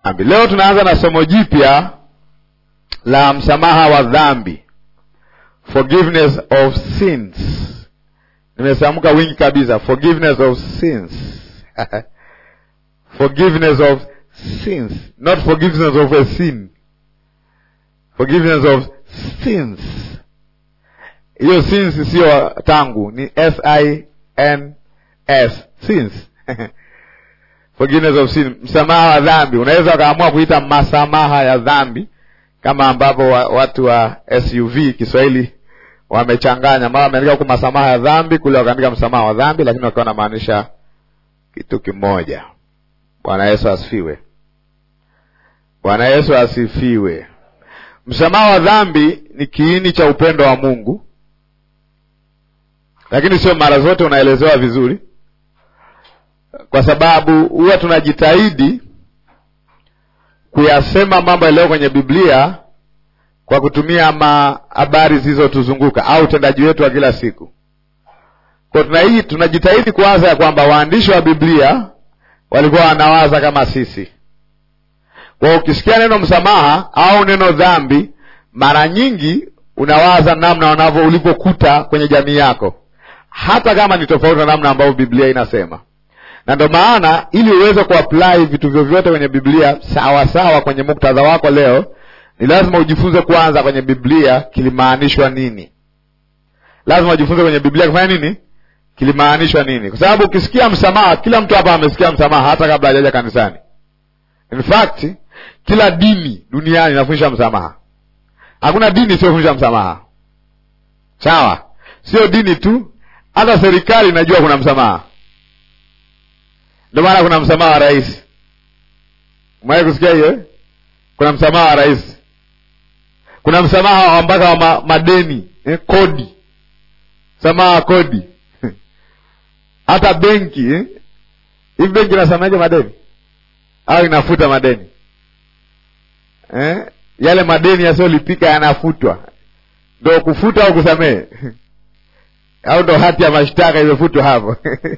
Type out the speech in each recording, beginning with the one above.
dhambi. Leo tunaanza na somo jipya la msamaha wa dhambi, forgiveness of sins. Nimesamka wingi kabisa, forgiveness of sins forgiveness of sins, not forgiveness of a sin, forgiveness of sins. Hiyo sins siyo tangu, ni s i n s sins forgiveness of sin, msamaha wa dhambi. Unaweza ukaamua kuita masamaha ya dhambi, kama ambapo wa, watu wa SUV Kiswahili wamechanganya, mara wameandika huku masamaha ya dhambi, kule wakaandika msamaha wa dhambi, lakini wakiwa wanamaanisha kitu kimoja. Bwana Yesu asifiwe. Bwana Yesu asifiwe. Msamaha wa dhambi ni kiini cha upendo wa Mungu, lakini sio mara zote unaelezewa vizuri kwa sababu huwa tunajitahidi kuyasema mambo yaliyo kwenye Biblia kwa kutumia habari zilizotuzunguka au utendaji wetu wa kila siku. Kwa tunai tunajitahidi kuwaza ya kwamba waandishi wa Biblia walikuwa wanawaza kama sisi. Kwa ukisikia neno msamaha au neno dhambi, mara nyingi unawaza namna wanavyo ulipokuta kwenye jamii yako, hata kama ni tofauti na namna ambavyo Biblia inasema na ndo maana ili uweze kuapply vitu vyovyote kwenye Biblia sawa sawa kwenye muktadha wako leo, ni lazima ujifunze kwanza kwenye Biblia kilimaanishwa nini. Lazima ujifunze kwenye Biblia kufanya nini, kilimaanishwa nini, kwa sababu ukisikia msamaha, kila mtu hapa amesikia msamaha hata kabla hajaja kanisani. In fact kila dini duniani inafundisha msamaha. Hakuna dini isiyofundisha msamaha, sawa? Sio dini tu, hata serikali inajua kuna msamaha ndio maana kuna msamaha wa rais. Umewahi kusikia hiyo? Kuna msamaha wa rais, kuna msamaha wa mpaka wa ma, madeni eh, kodi, msamaha wa kodi hata benki eh? Hivi benki inasamaje madeni au inafuta madeni eh? Yale madeni yasiyolipika yanafutwa, ndo kufuta au kusamehe au ndo hati ya mashtaka imefutwa hapo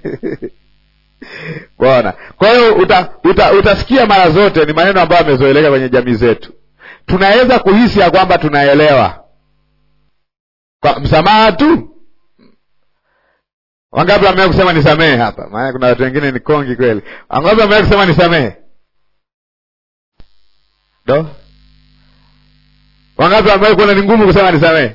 Bwana. Kwa hiyo uta, uta, utasikia mara zote ni maneno ambayo yamezoeleka kwenye jamii zetu. Tunaweza kuhisi ya kwamba tunaelewa kwa msamaha tu. Wangapi wamewahi kusema nisamehe hapa? Maana kuna watu wengine ni kongi kweli. Wangapi wamewahi kusema nisamehe? Do, wangapi wamewahi kuona ni ngumu kusema nisamehe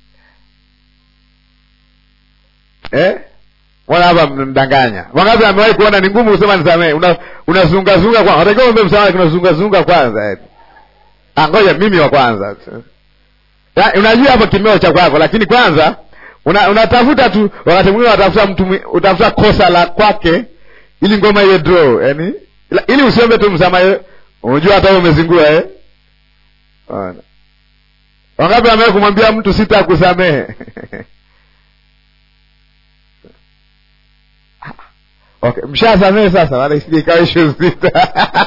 eh? Mbona hapa mnadanganya? Wangapi amewahi kuona ni ngumu kusema nisamehe? Una unazungazunga kwa. Unatakiwa uombe msamaha lakini unazungazunga kwanza eti. Ah, ngoja mimi wa kwanza. Ya, unajua hapo kimeo cha kwako lakini kwanza una, unatafuta tu wakati mwingine unatafuta mtu utafuta kosa la kwake ili ngoma iwe draw, yani ili usiombe tu msamaha. Unajua hata wewe umezingua eh? Bwana. Wangapi amewahi kumwambia mtu sitakusamehe? Okay, mshasamehe sasa, wala isije ikawa ishu sita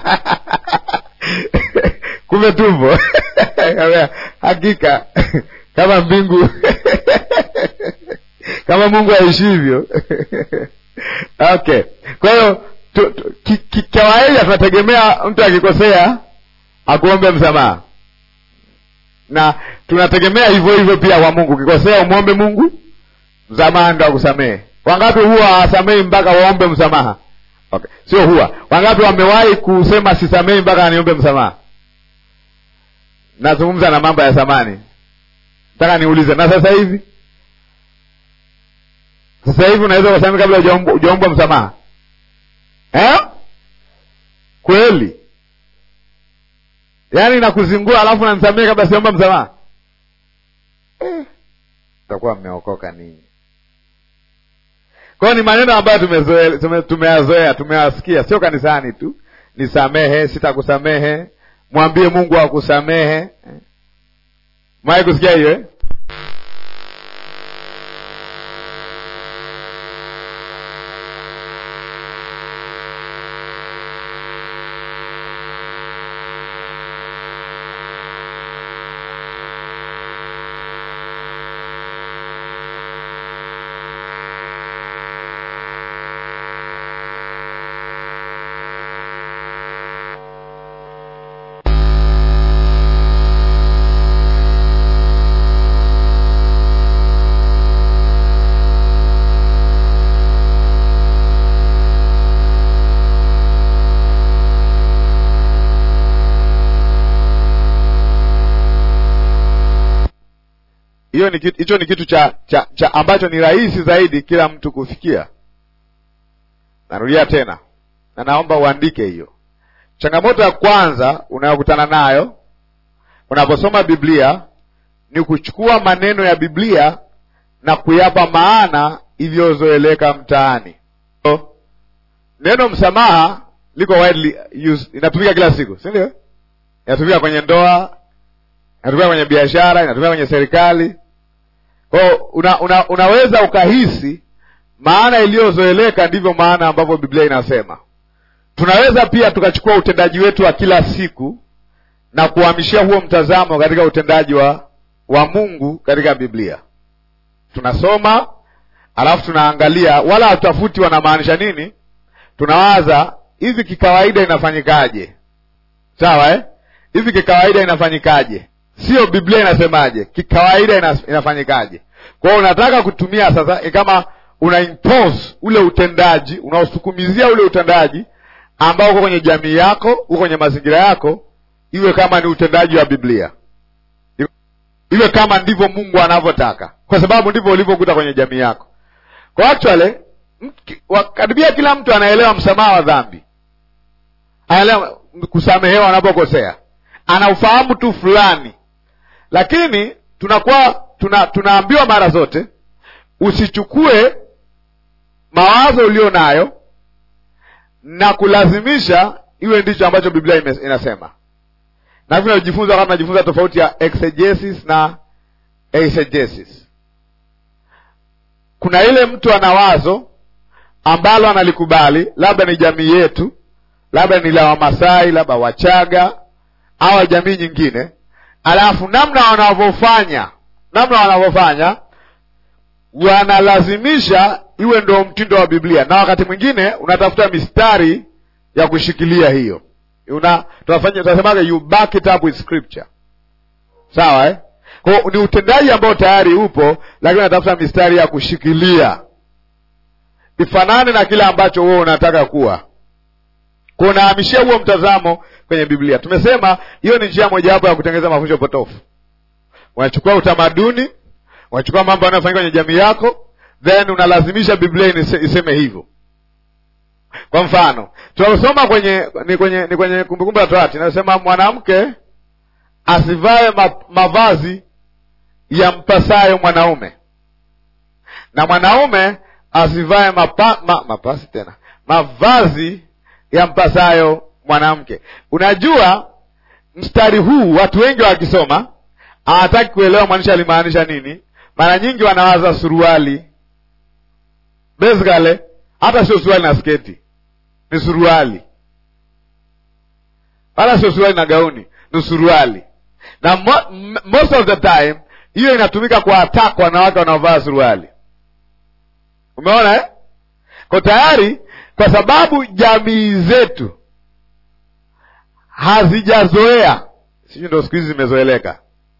kumbe tumbo hakika kama mbingu kama Mungu aishivyo. Okay, kwa hiyo kawaida tunategemea mtu akikosea akuombe msamaha, na tunategemea hivyo hivyo pia kwa Mungu. Ukikosea umwombe Mungu msamaha ndo akusamehe. Wangapi huwa hawasamehi mpaka waombe msamaha? Okay, sio huwa. Wangapi wamewahi kusema sisamehi mpaka aniombe msamaha? Nazungumza na mambo ya zamani, nataka niulize, na sasa hivi? Sasa hivi unaweza kusamehe kabla hujaombwa msamaha eh? Kweli? Yaani nakuzingua alafu nanisamehe kabla siomba msamaha eh? Takuwa mmeokoka ninyi. Kwa hiyo ni maneno ambayo tumeyazoea, tumeyazoea, tumeyasikia, sio kanisani tu. Nisamehe, sitakusamehe, mwambie Mungu akusamehe. Mwai kusikia hiyo eh? hiyo ni kitu hicho ni kitu cha, cha, cha ambacho ni rahisi zaidi kila mtu kufikia narudia tena na naomba uandike hiyo changamoto ya kwanza unayokutana nayo unaposoma biblia ni kuchukua maneno ya biblia na kuyapa maana iliyozoeleka mtaani so, neno msamaha liko widely used, inatumika kila siku si ndio inatumika kwenye ndoa inatumika kwenye biashara inatumika kwenye serikali kwao una, una, unaweza ukahisi maana iliyozoeleka ndivyo maana ambavyo biblia inasema tunaweza pia tukachukua utendaji wetu wa kila siku na kuhamishia huo mtazamo katika utendaji wa wa mungu katika biblia tunasoma alafu tunaangalia wala hatutafuti wanamaanisha nini tunawaza hivi kikawaida inafanyikaje sawa eh? hivi kikawaida inafanyikaje sio biblia inasemaje kikawaida ina, inafanyikaje kwa hiyo unataka kutumia sasa kama una impose ule utendaji unaosukumizia ule utendaji ambao uko kwenye jamii yako uko kwenye mazingira yako iwe kama ni utendaji wa biblia iwe kama ndivyo mungu anavyotaka kwa sababu ndivyo ulivyokuta kwenye jamii yako kwa actually karibia kila mtu anaelewa msamaha wa dhambi anaelewa kusamehewa anapokosea ana ufahamu tu fulani lakini tunakuwa tuna, tunaambiwa mara zote usichukue mawazo ulio nayo na kulazimisha iwe ndicho ambacho biblia inasema na vile tunajifunza kama tunajifunza tofauti ya exegesis na eisegesis kuna ile mtu ana wazo ambalo analikubali labda ni jamii yetu labda ni la wamasai labda wachaga au jamii nyingine alafu namna wanavyofanya namna wanavyofanya wanalazimisha iwe ndo mtindo wa biblia na wakati mwingine unatafuta mistari ya kushikilia hiyo una tunasemaga you back it up with scripture sawa eh? kwao ni utendaji ambao tayari upo lakini unatafuta mistari ya kushikilia ifanane na kile ambacho wewe unataka kuwa kwa unahamishia huo mtazamo kwenye biblia tumesema hiyo ni njia mojawapo ya kutengeneza mafundisho potofu unachukua utamaduni unachukua mambo yanayofanyika kwenye jamii yako then unalazimisha biblia iseme hivyo kwa mfano tunasoma kwenye ni kwenye ni kwenye kumbukumbu la torati inasema mwanamke asivae ma, mavazi ya mpasayo mwanaume na mwanaume asivae mapa, ma, mapasi tena mavazi ya mpasayo mwanamke unajua mstari huu watu wengi wakisoma hawataki kuelewa mwandishi alimaanisha nini mara nyingi wanawaza suruali basically hata sio suruali na sketi ni suruali wala sio suruali na gauni ni suruali na mo, m- most of the time hiyo inatumika kwa attack wanawake wanaovaa suruali umeona eh? kwa tayari kwa sababu jamii zetu hazijazoea sijui ndo siku hizi zimezoeleka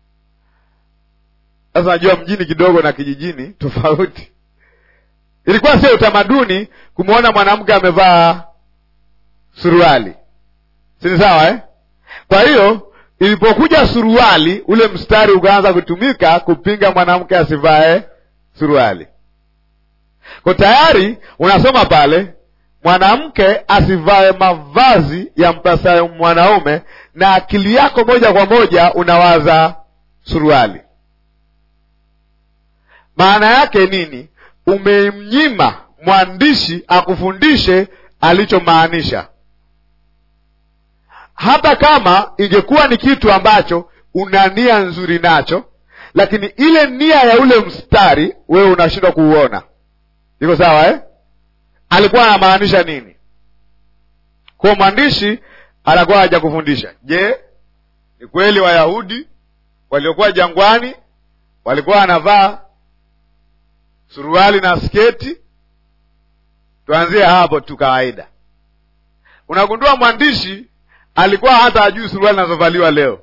sasa najua mjini kidogo na kijijini tofauti ilikuwa sio utamaduni kumwona mwanamke amevaa suruali sini sawa eh? kwa hiyo ilipokuja suruali ule mstari ukaanza kutumika kupinga mwanamke asivae suruali kwa tayari unasoma pale mwanamke asivae mavazi ya mpasayo mwanaume na akili yako moja kwa moja unawaza suruali maana yake nini umemnyima mwandishi akufundishe alichomaanisha hata kama ingekuwa ni kitu ambacho una nia nzuri nacho lakini ile nia ya ule mstari wewe unashindwa kuuona iko sawa eh? alikuwa anamaanisha nini kwa mwandishi anakuwa hajakufundisha je ni kweli wayahudi waliokuwa jangwani walikuwa wanavaa suruali na sketi tuanzie hapo tu kawaida unagundua mwandishi alikuwa hata ajui suruali zinazovaliwa leo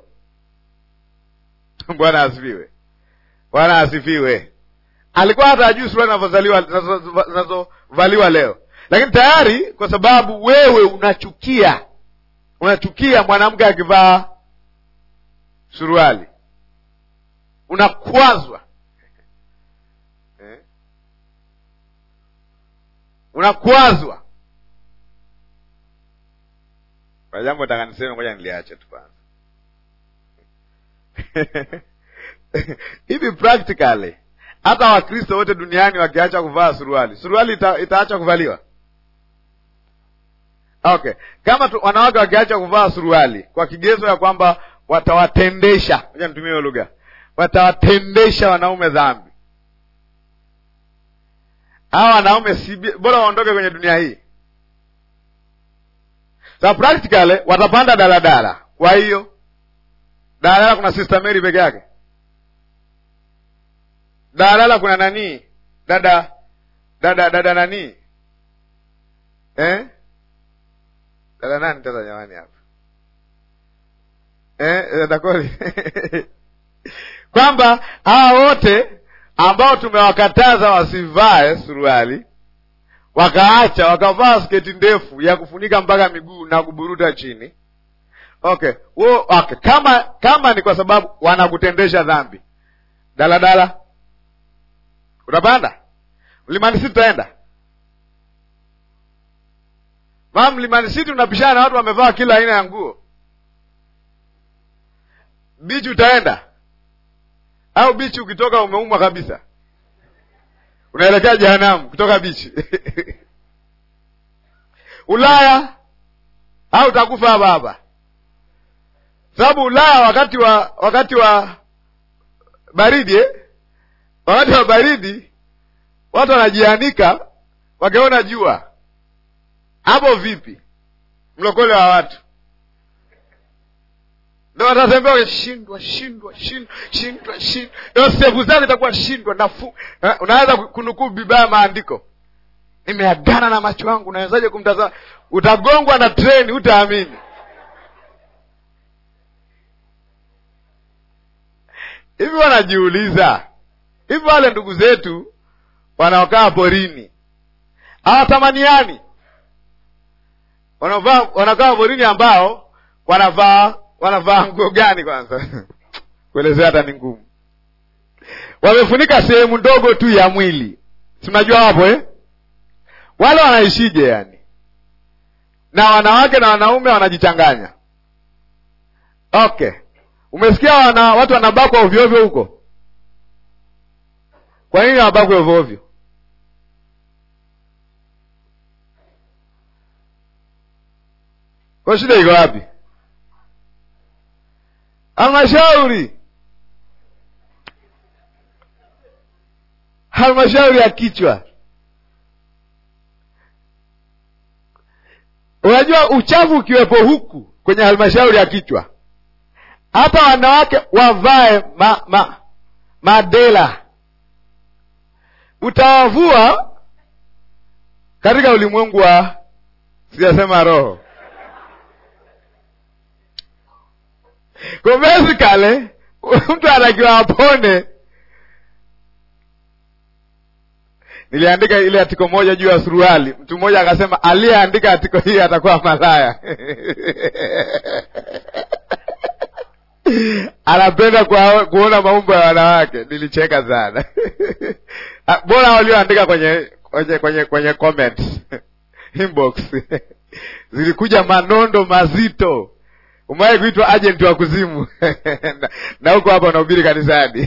bwana asifiwe bwana asifiwe alikuwa hata ajui suruali zinazovaliwa leo lakini tayari kwa sababu wewe unachukia unachukia mwanamke akivaa suruali unakwazwa unakwazwa kwa jambo taka niseme, ngoja niliache tu kwanza hivi practically hata wakristo wote duniani wakiacha kuvaa suruali suruali ita, itaacha kuvaliwa okay kama tu, wanawake wakiacha kuvaa suruali kwa kigezo ya kwamba watawatendesha moja nitumie hiyo lugha watawatendesha wanaume dhambi hawa wanaume si bora waondoke kwenye dunia hii so practically watapanda daladala kwa hiyo daladala kuna sister Mary peke yake daladala kuna nani dada dada dada nani eh? dada nani sasa jamani hapa eh, dada Koli kwamba hawa wote ambao tumewakataza wasivae suruali wakaacha wakavaa sketi ndefu ya kufunika mpaka miguu na kuburuta chini okay wo, okay kama kama ni kwa sababu wanakutendesha dhambi daladala utapanda mlimani city utaenda maa mlimani city unapishana na watu wamevaa kila aina ya nguo bichi utaenda au bichi ukitoka umeumwa kabisa unaelekea jehanamu kutoka bichi ulaya au utakufa hapa hapa sababu ulaya wakati wa wakati wa baridi eh? wakati wa baridi watu wanajianika wakiona jua hapo vipi mlokole wa watu ndo watatembea shindwa shindwa shindwa shindwa shindwa ndo sevu zake itakuwa shindwa nafu unaweza kunukuu bibaya maandiko nimeagana na macho yangu unawezaje kumtazama utagongwa na treni utaamini hivi wanajiuliza hivi wale ndugu zetu wanaokaa porini hawatamaniani wanavaa wanakaa porini ambao wanavaa wanavaa nguo gani kwanza kuelezea hata ni ngumu wamefunika sehemu ndogo tu ya mwili si mnajua hapo eh? wale wanaishije yani na wanawake na wanaume wanajichanganya okay umesikia wana, watu wanabakwa ovyoovyo huko kwa nini wanabakwa ovyoovyo kwa shida iko wapi halmashauri halmashauri ya kichwa unajua uchafu ukiwepo huku kwenye halmashauri ya kichwa hata wanawake wavae ma, ma, madela utawavua katika ulimwengu wa sijasema roho kwa basically mtu anatakiwa apone niliandika ile atiko moja juu ya suruali mtu mmoja akasema aliyeandika atiko hii atakuwa malaya anapenda kwa, kuona maumbo ya wanawake nilicheka sana bora walioandika kwenye kwenye kwenye kwenye comments inbox zilikuja manondo mazito umewahi kuitwa ajenti wa kuzimu na huko hapa unahubiri kanisani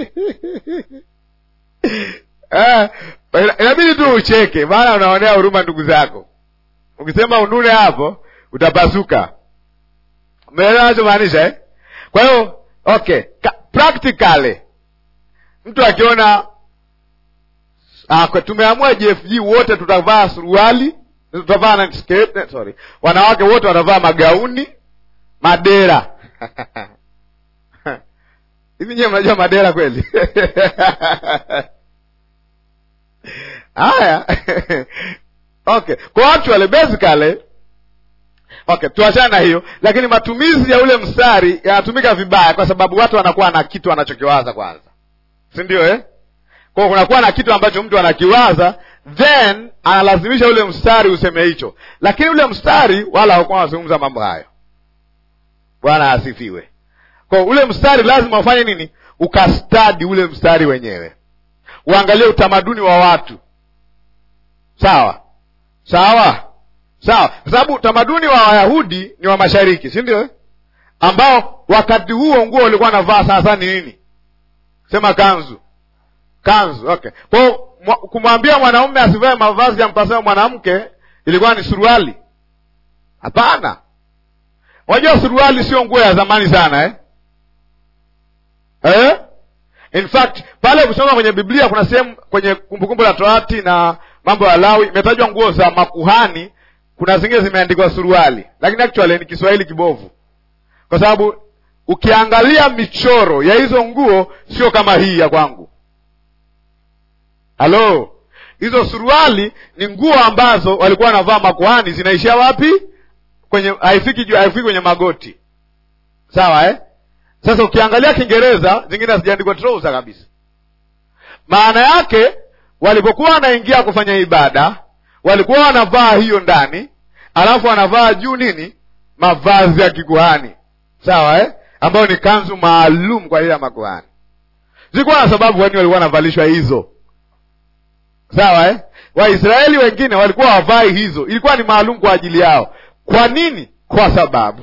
ah, inabidi tu ucheke maana unaonea huruma ndugu zako ukisema unune hapo utapasuka umeelewa nachomaanisha eh? kwa hiyo okay Ka practically mtu akiona ah, tumeamua jfg wote tutavaa suruali tutavaa na skate, sorry wanawake wote watavaa magauni madera hivi nyewe mnajua madera kweli haya okay kwa actually basically okay tuachane na hiyo lakini matumizi ya ule mstari yanatumika vibaya kwa sababu watu wanakuwa na kitu wanachokiwaza kwanza si ndio eh? kwao kunakuwa na kitu ambacho mtu anakiwaza then analazimisha ule mstari useme hicho lakini ule mstari wala haukuwa wanazungumza mambo hayo bwana asifiwe kwa ule mstari lazima ufanye nini ukastadi ule mstari wenyewe uangalie utamaduni wa watu sawa sawa sawa kwa sababu utamaduni wa wayahudi ni wa mashariki si ndio ambao wakati huo nguo ulikuwa navaa sana sana ni nini sema kanzu kanzu okay kwao kumwambia mwanaume asivae mavazi ya mpasao mwanamke ilikuwa ni suruali hapana unajua suruali sio nguo ya zamani sana eh? Eh? in fact pale ukisoma kwenye biblia kuna sehemu kwenye kumbukumbu la torati na mambo ya lawi imetajwa nguo za makuhani kuna zingine zimeandikwa suruali lakini actually ni kiswahili kibovu kwa sababu ukiangalia michoro ya hizo nguo sio kama hii ya kwangu halo hizo suruali ni nguo ambazo walikuwa wanavaa makuhani zinaishia wapi kwenye haifiki juu haifiki kwenye magoti sawa eh? sasa ukiangalia kiingereza zingine hazijaandikwa trouser kabisa maana yake walipokuwa wanaingia kufanya ibada walikuwa wanavaa hiyo ndani alafu wanavaa juu nini mavazi ya kikuhani sawa eh? ambayo ni kanzu maalum kwa ajili ya makuhani zilikuwa na sababu kwani walikuwa wanavalishwa hizo sawa eh? waisraeli wengine walikuwa wavai hizo ilikuwa ni maalum kwa ajili yao kwa nini kwa sababu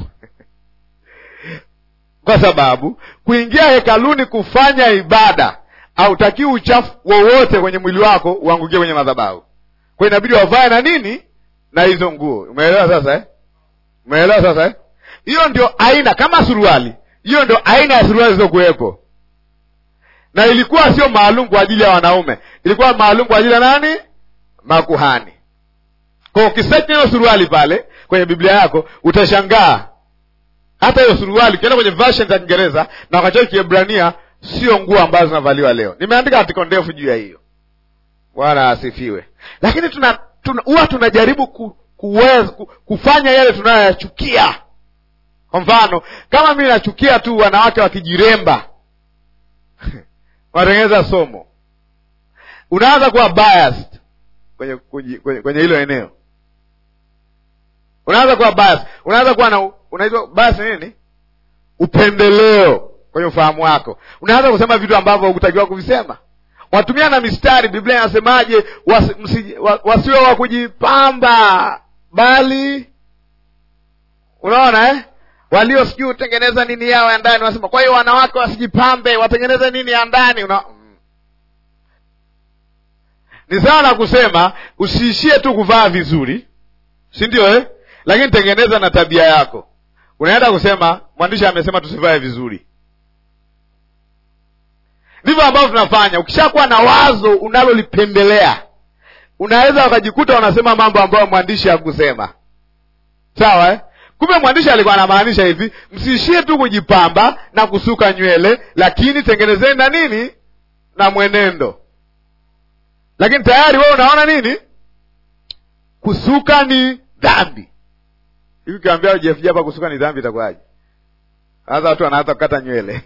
kwa sababu kuingia hekaluni kufanya ibada hautakiwi uchafu wowote kwenye mwili wako uangukie kwenye madhabahu kwa inabidi wavae na nini na hizo nguo umeelewa sasa eh? umeelewa sasa eh? hiyo ndio aina kama suruali hiyo ndio aina ya suruali zilizokuwepo na ilikuwa sio maalum kwa ajili ya wanaume ilikuwa maalum kwa ajili ya nani makuhani kwa ukisearch hiyo suruali pale kwenye biblia yako utashangaa hata hiyo suruali ukienda kwenye version za kiingereza na wakati kiebrania sio nguo ambazo zinavaliwa leo nimeandika artiko ndefu juu ya hiyo bwana asifiwe lakini tuna huwa tuna, tunajaribu ku, kuweza, ku, kufanya yale tunayoyachukia kwa mfano kama mimi nachukia tu wanawake wakijiremba wanatengeneza somo unaanza kuwa biased kwenye kwenye, kwenye, kwenye hilo eneo unaanza kuwa biased unaanza kuwa na unaitwa bias nini upendeleo kwenye ufahamu wako unaanza kusema vitu ambavyo hukutakiwa kuvisema watumia na mistari biblia inasemaje wasi, msi, wa, wasiwe wa kujipamba bali unaona eh? walio sijui hutengeneza nini yao ya ndani wanasema kwa hiyo wanawake wasijipambe watengeneze nini ya ndani una... ni sawa na kusema usiishie tu kuvaa vizuri si ndio eh? lakini tengeneza na tabia yako unaenda kusema mwandishi amesema tusivae vizuri ndivyo ambavyo tunafanya ukishakuwa na wazo unalolipendelea unaweza ukajikuta unasema mambo ambayo mwandishi hakusema sawa eh? kumbe mwandishi alikuwa anamaanisha hivi msiishie tu kujipamba na kusuka nywele lakini tengenezeni na nini na mwenendo lakini tayari wewe unaona nini kusuka ni dhambi hivi ukiambia Jeff hapa kusuka ni dhambi itakuwaje sasa watu wanaanza kukata nywele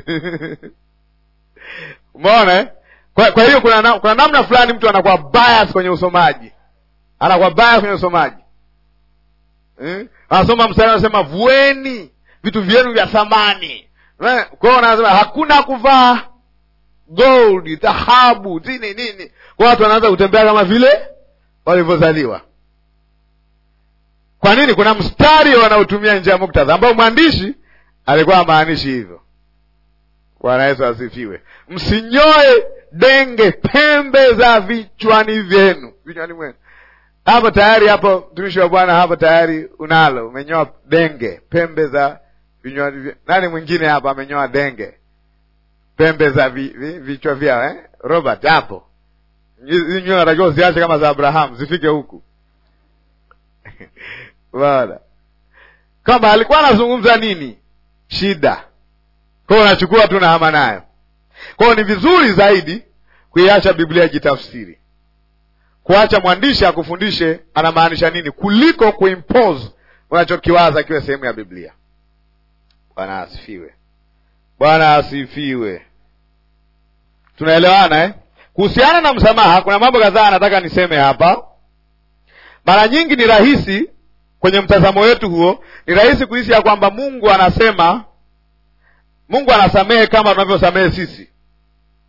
umeona eh? kwa, kwa hiyo kuna, na, kuna namna fulani mtu anakuwa bias kwenye usomaji anakuwa bias kwenye usomaji eh? anasoma mstari anasema vueni vitu vyenu vya thamani kwao anasema hakuna kuvaa gold dhahabu nini nini kwa watu wanaanza kutembea kama vile walivyozaliwa kwa nini kuna mstari wanaotumia nje ya muktadha ambao mwandishi alikuwa amaanishi hivyo bwana yesu asifiwe msinyoe denge pembe za vichwani vyenu vichwani mwenu hapo tayari hapo mtumishi wa bwana hapo tayari unalo umenyoa denge pembe za vinywani vyenu nani mwingine hapa amenyoa denge pembe za vi, vi, vichwa vyao eh? robert hapo hizi nywele natakiwa uziache kama za abrahamu zifike huku bana kwamba alikuwa anazungumza nini shida kwao unachukua tu nahama nayo kwao ni vizuri zaidi kuiacha biblia jitafsiri kuacha mwandishi akufundishe anamaanisha nini kuliko kuimpose unachokiwaza kiwe sehemu ya biblia bwana asifiwe bwana asifiwe tunaelewana eh? kuhusiana na msamaha kuna mambo kadhaa anataka niseme hapa mara nyingi ni rahisi kwenye mtazamo wetu huo ni rahisi kuhisi ya kwamba mungu anasema mungu anasamehe kama tunavyosamehe sisi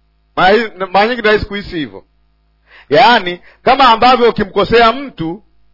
mara nyingi ni rahisi kuhisi hivyo yaani kama ambavyo ukimkosea mtu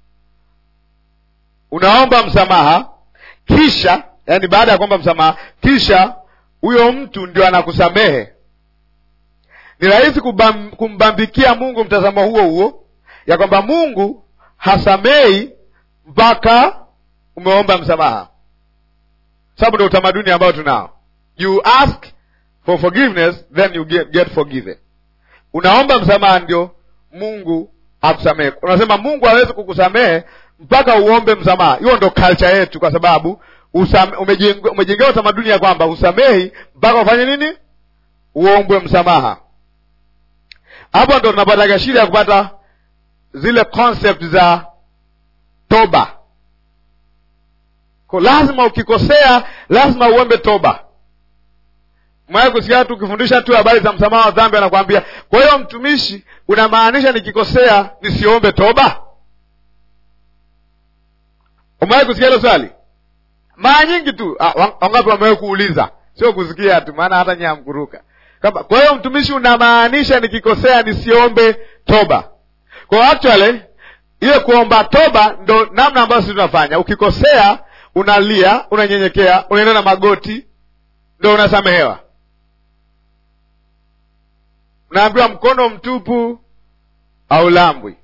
unaomba msamaha kisha yani baada ya kuomba msamaha kisha huyo mtu ndio anakusamehe ni rahisi kubam, kumbambikia mungu mtazamo huo huo ya kwamba mungu hasamei mpaka umeomba msamaha sababu ndio utamaduni ambao tunao you ask for forgiveness then you get, get forgiven unaomba msamaha ndio mungu akusamehe unasema mungu hawezi kukusamehe mpaka uombe msamaha hiyo ndo culture yetu kwa sababu umejengewa utamaduni ya kwamba usamehi mpaka ufanye nini uombwe msamaha hapo ndo tunapataga shida ya kupata zile concept za toba ko lazima ukikosea lazima uombe toba mwaya kusikia tu ukifundisha tu habari za msamaha wa dhambi anakwambia kwa hiyo mtumishi unamaanisha nikikosea nisiombe toba umewahi kusikia hilo swali mara nyingi tu wangapi wamewahi kuuliza sio kusikia tu maana hata nyie hamkuruka kwa hiyo mtumishi unamaanisha nikikosea nisiombe toba kwa actually ile kuomba toba ndo namna ambayo sisi tunafanya ukikosea unalia unanyenyekea unaenda na magoti ndo unasamehewa unaambiwa mkono mtupu aulambwi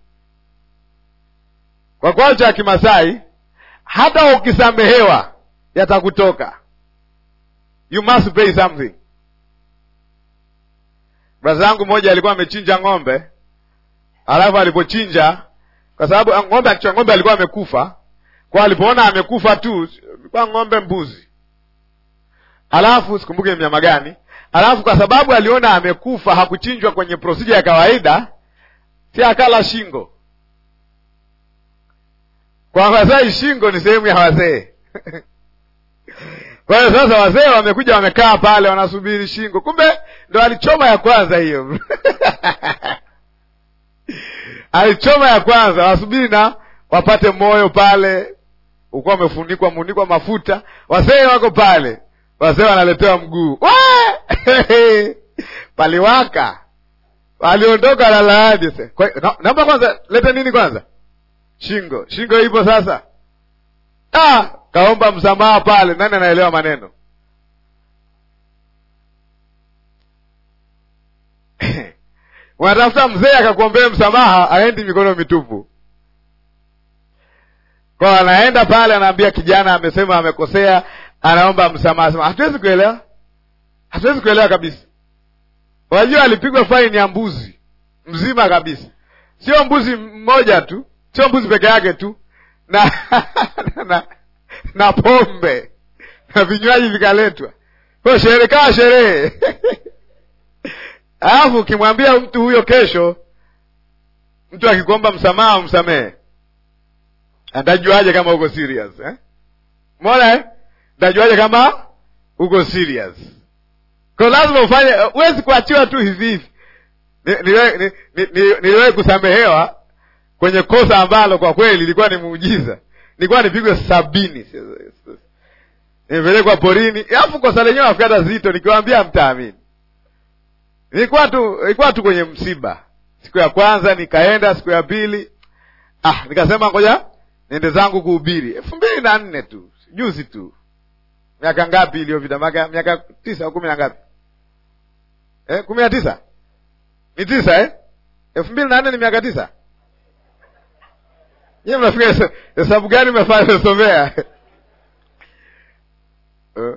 kwa kwacha ya kimasai hata ukisamehewa yatakutoka you must pay something braza yangu mmoja alikuwa amechinja ng'ombe alafu alipochinja kwa sababu ng'ombe akichwa ng'ombe alikuwa amekufa kwa alipoona amekufa tu kwa ng'ombe mbuzi alafu sikumbuke mnyama gani alafu kwa sababu aliona amekufa hakuchinjwa kwenye prosija ya kawaida si akala shingo kwa Wamasai shingo ni sehemu ya wazee kwa hiyo sasa wazee wamekuja wamekaa pale wanasubiri shingo kumbe ndo alichoma ya kwanza hiyo alichoma ya kwanza wasubiri na wapate moyo pale ukuwa umefunikwa munikwa mafuta wazee wako pale wazee wanaletewa mguu paliwaka waliondoka na laadi naomba kwanza lete nini kwanza shingo shingo ipo sasa ah, kaomba msamaha pale nani anaelewa maneno unatafuta mzee akakuombea msamaha aendi mikono mitupu kwa anaenda pale anaambia kijana amesema amekosea anaomba msamaha sema hatuwezi kuelewa hatuwezi kuelewa kabisa wajua alipigwa faini ya mbuzi mzima kabisa sio mbuzi mmoja tu sio mbuzi peke yake tu na na, na pombe na vinywaji vikaletwa kwayo sherehe kawa sherehe alafu ukimwambia mtu huyo kesho mtu akikuomba msamaha umsamehe atajuaje kama uko serious eh? mona eh? tajuaje kama uko serious ko lazima ufanye huwezi kuachiwa tu hivi hivi niliwahi ni, ni, ni, ni, kusamehewa kwenye kosa ambalo kwa kweli ilikuwa ni muujiza nilikuwa nipigwe sabini nimepelekwa porini alafu kosa lenyewe afikata zito nikiwaambia mtaamini nilikuwa tu nilikuwa tu kwenye msiba siku ya kwanza nikaenda siku ya pili ah nikasema ngoja niende zangu kuhubiri elfu mbili na nne tu juzi tu miaka ngapi iliyopita miaka miaka tisa au kumi na ngapi eh, kumi na tisa ni tisa eh? elfu mbili na nne ni miaka tisa nyiwe mnafika hesabu gani umefanya somea uh.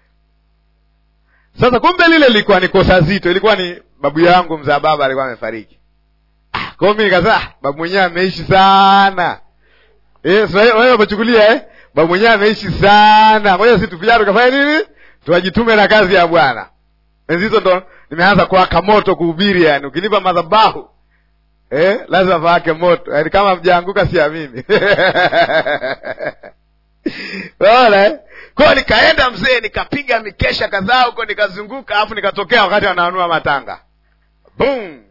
Sasa kumbe lile lilikuwa ni kosa zito, ilikuwa ni babu yangu mzaa baba alikuwa amefariki. Ah, kwa mimi nikasema ah, babu mwenyewe ameishi sana eh, wewe umechukulia eh, babu mwenyewe ameishi sana, ngoja sisi tuvijana tukafanya nini, tuwajitume na kazi ya Bwana. Enzi hizo ndo nimeanza kuwaka moto kuhubiri, yani ukinipa madhabahu eh, lazima paake moto, yani kama mjaanguka siamini Unaona eh? Kwa nikaenda mzee, nikapiga mikesha kadhaa huko, nikazunguka, alafu nikatokea wakati wanaanua matanga boom.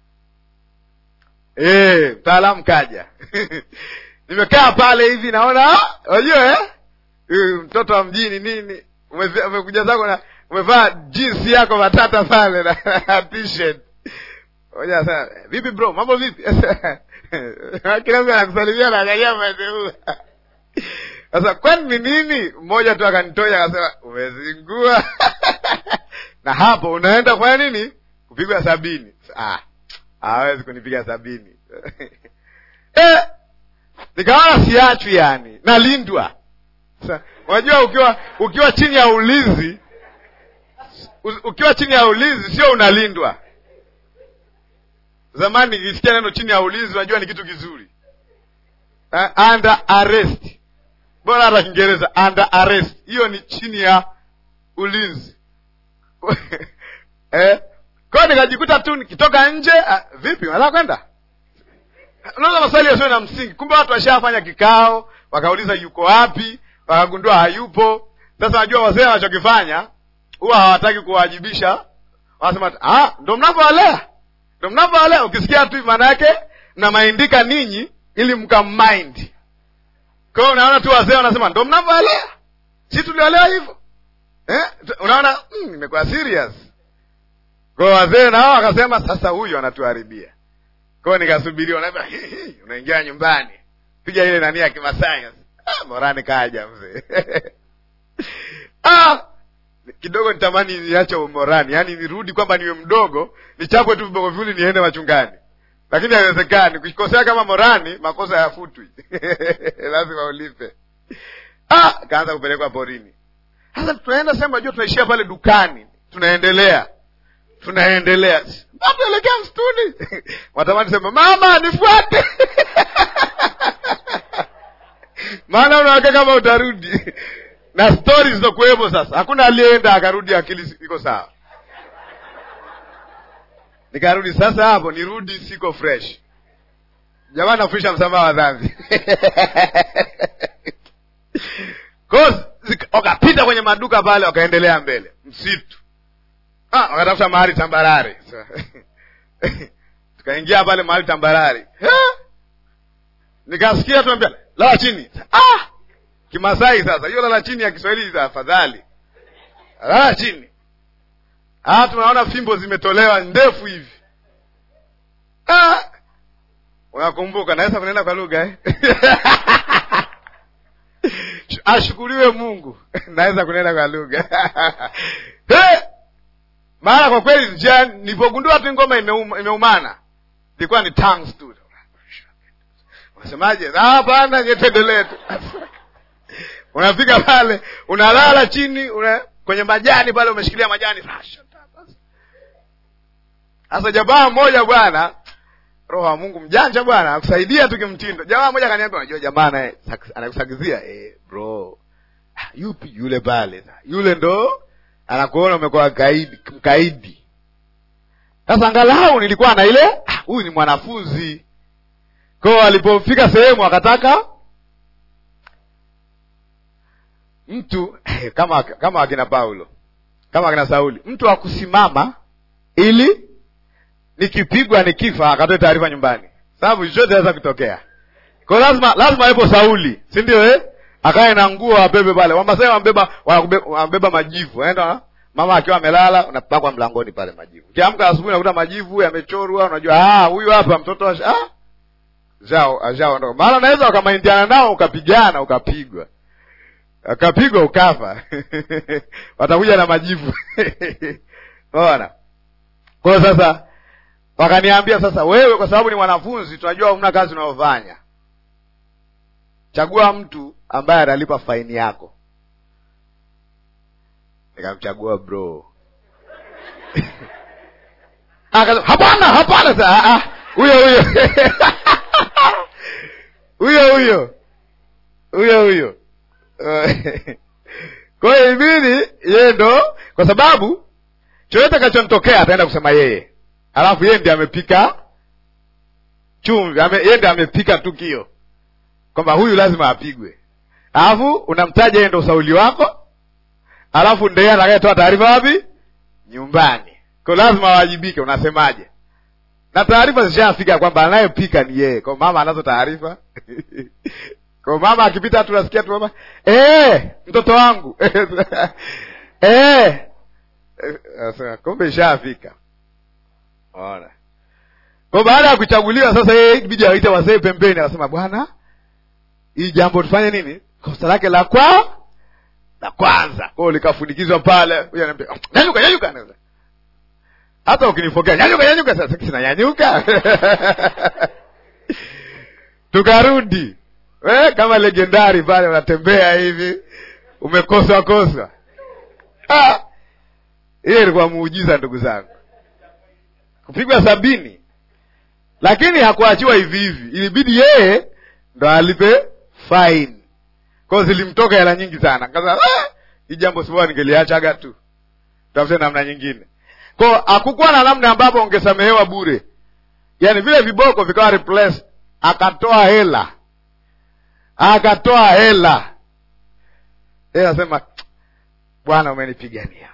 Eh, mtaalamu kaja nimekaa pale hivi naona, unajua eh, mtoto wa mjini nini, umekuja zako na umevaa jinsi yako matata pale na t-shirt moja sana, vipi bro, mambo vipi? kila mtu anakusalimia na angalia maendeleo sasa kwani ni nini mmoja tu akanitonya akasema umezingua na hapo unaenda kufanya nini kupigwa sabini ah, hawezi kunipiga sabini eh, nikaona siachwi yani nalindwa Sa- unajua ukiwa ukiwa chini ya ulinzi u- ukiwa chini ya ulinzi sio unalindwa zamani nikisikia neno chini ya ulinzi unajua ni kitu kizuri uh, under arrest bora hata kiingereza under arrest hiyo ni chini ya ulinzi eh? kwao nikajikuta tu nikitoka nje ah, vipi unataka kwenda unaweza maswali yasiyo na msingi kumbe watu washafanya kikao wakauliza yuko wapi wakagundua hayupo sasa najua wazee wanachokifanya huwa hawataki kuwajibisha wanasema ah, ndo mnavyowalea ndo mnavyowalea ukisikia tu maana yake mnamaindika ninyi ili mkammind kwa hiyo unaona tu wazee wanasema ndo mnavyowalea si tuliwalewa hivyo eh? unaona mm, imekuwa serious kwa wazee nao wakasema sasa huyu anatuharibia kwao nikasubiria unaambia unaingia nyumbani piga ile nani ya kimasai ah, morani kaja mzee ah, kidogo nitamani niache umorani yaani nirudi kwamba niwe mdogo nichapwe tu viboko viwili niende machungani lakini haiwezekani kukosea kama morani makosa yafutwi lazima ulipe ah, kaanza kupelekwa porini sasa tunaenda sema jua tunaishia pale dukani tunaendelea tunaendelea tuelekea msituni watamani sema mama nifuate maana unawaka kama utarudi na stori zilizokuwepo sasa hakuna aliyeenda akarudi akili iko sawa nikarudi sasa hapo nirudi siko fresh jamani nafundisha msamaha wa dhambi wakapita kwenye maduka pale wakaendelea mbele msitu ah, wakatafuta mahali tambarare tukaingia pale mahali tambarare nikasikia tuambia lala chini ah! kimasai sasa hiyo lala chini ya kiswahili afadhali lala chini ah, tunaona fimbo zimetolewa ndefu hivi ah! unakumbuka naweza kunena kwa lugha eh? ashukuriwe mungu naweza kunena kwa lugha hey! maana kwa kweli njia nilipogundua tu ngoma imeuma, imeumana ilikuwa ni tongues tu unasemaje hapana nyetendelee tu unafika pale unalala chini una, kwenye majani pale umeshikilia majani sasa jamaa mmoja bwana roho wa mungu mjanja bwana akusaidia tu kimtindo jamaa mmoja akaniambia unajua jamaa naye anakusagizia eh, bro yupi yule pale yule ndo anakuona umekuwa kaidi mkaidi sasa angalau nilikuwa na ile huyu ni mwanafunzi kwao alipofika sehemu akataka mtu kama kama akina paulo kama akina sauli mtu akusimama ili nikipigwa nikifa akatoe taarifa nyumbani sababu chochote aweza kutokea kwao lazima lazima awepo sauli si ndio eh? akae na nguo abebe pale wamasai wambeba wambeba majivu aenda mama akiwa amelala unapakwa mlangoni pale majivu ukiamka asubuhi unakuta majivu yamechorwa unajua huyu hapa mtoto ah, zao ajaondoka maana unaweza wakamaindiana nao ukapigana ukapigwa ukapigwa ukafa watakuja na majivu ona kwayo sasa wakaniambia sasa wewe kwa sababu ni mwanafunzi tunajua umna kazi unayofanya chagua mtu ambaye atalipa faini yako nikamchagua bro hapana hapana sa huyo huyo huyo huyo huyo huyo kwa hiyo ibidi yeye ndo kwa sababu chochote kachomtokea ataenda kusema yeye alafu yeye ndi amepika chumvi ame, yeye ndi amepika tukio kwamba huyu lazima apigwe alafu unamtaja yeye ndo usauli wako alafu ndeye atakayetoa taarifa wapi nyumbani ko lazima awajibike unasemaje na taarifa zishafika kwamba anayepika ni yeye kwa mama anazo taarifa kwa mama akipita tu nasikia tu mama eh, mtoto wangu eh. kumbe ishafika ona kwa baada ya kuchaguliwa sasa yeye ibidi awaite wazee pembeni akasema bwana hii jambo tufanye nini kosa lake la kwa la kwanza kwao likafunikizwa pale Huyu anaambia, nyanyuka nyanyuka hata ukinifokea nyanyuka nyanyuka sasa sinanyanyuka tukarudi eh, kama legendari pale unatembea hivi umekoswa koswa Ah, hiyo ilikuwa muujiza ndugu zangu kupigwa sabini lakini hakuachiwa hivi hivi ilibidi yeye ndo alipe fine kwao zilimtoka hela nyingi sana kaza ah, hii jambo sibaa ningeliachaga tu tafute namna nyingine ko hakukuwa na namna ambapo ungesamehewa bure yaani vile viboko vikawa replace akatoa hela akatoa hela yeye anasema bwana umenipigania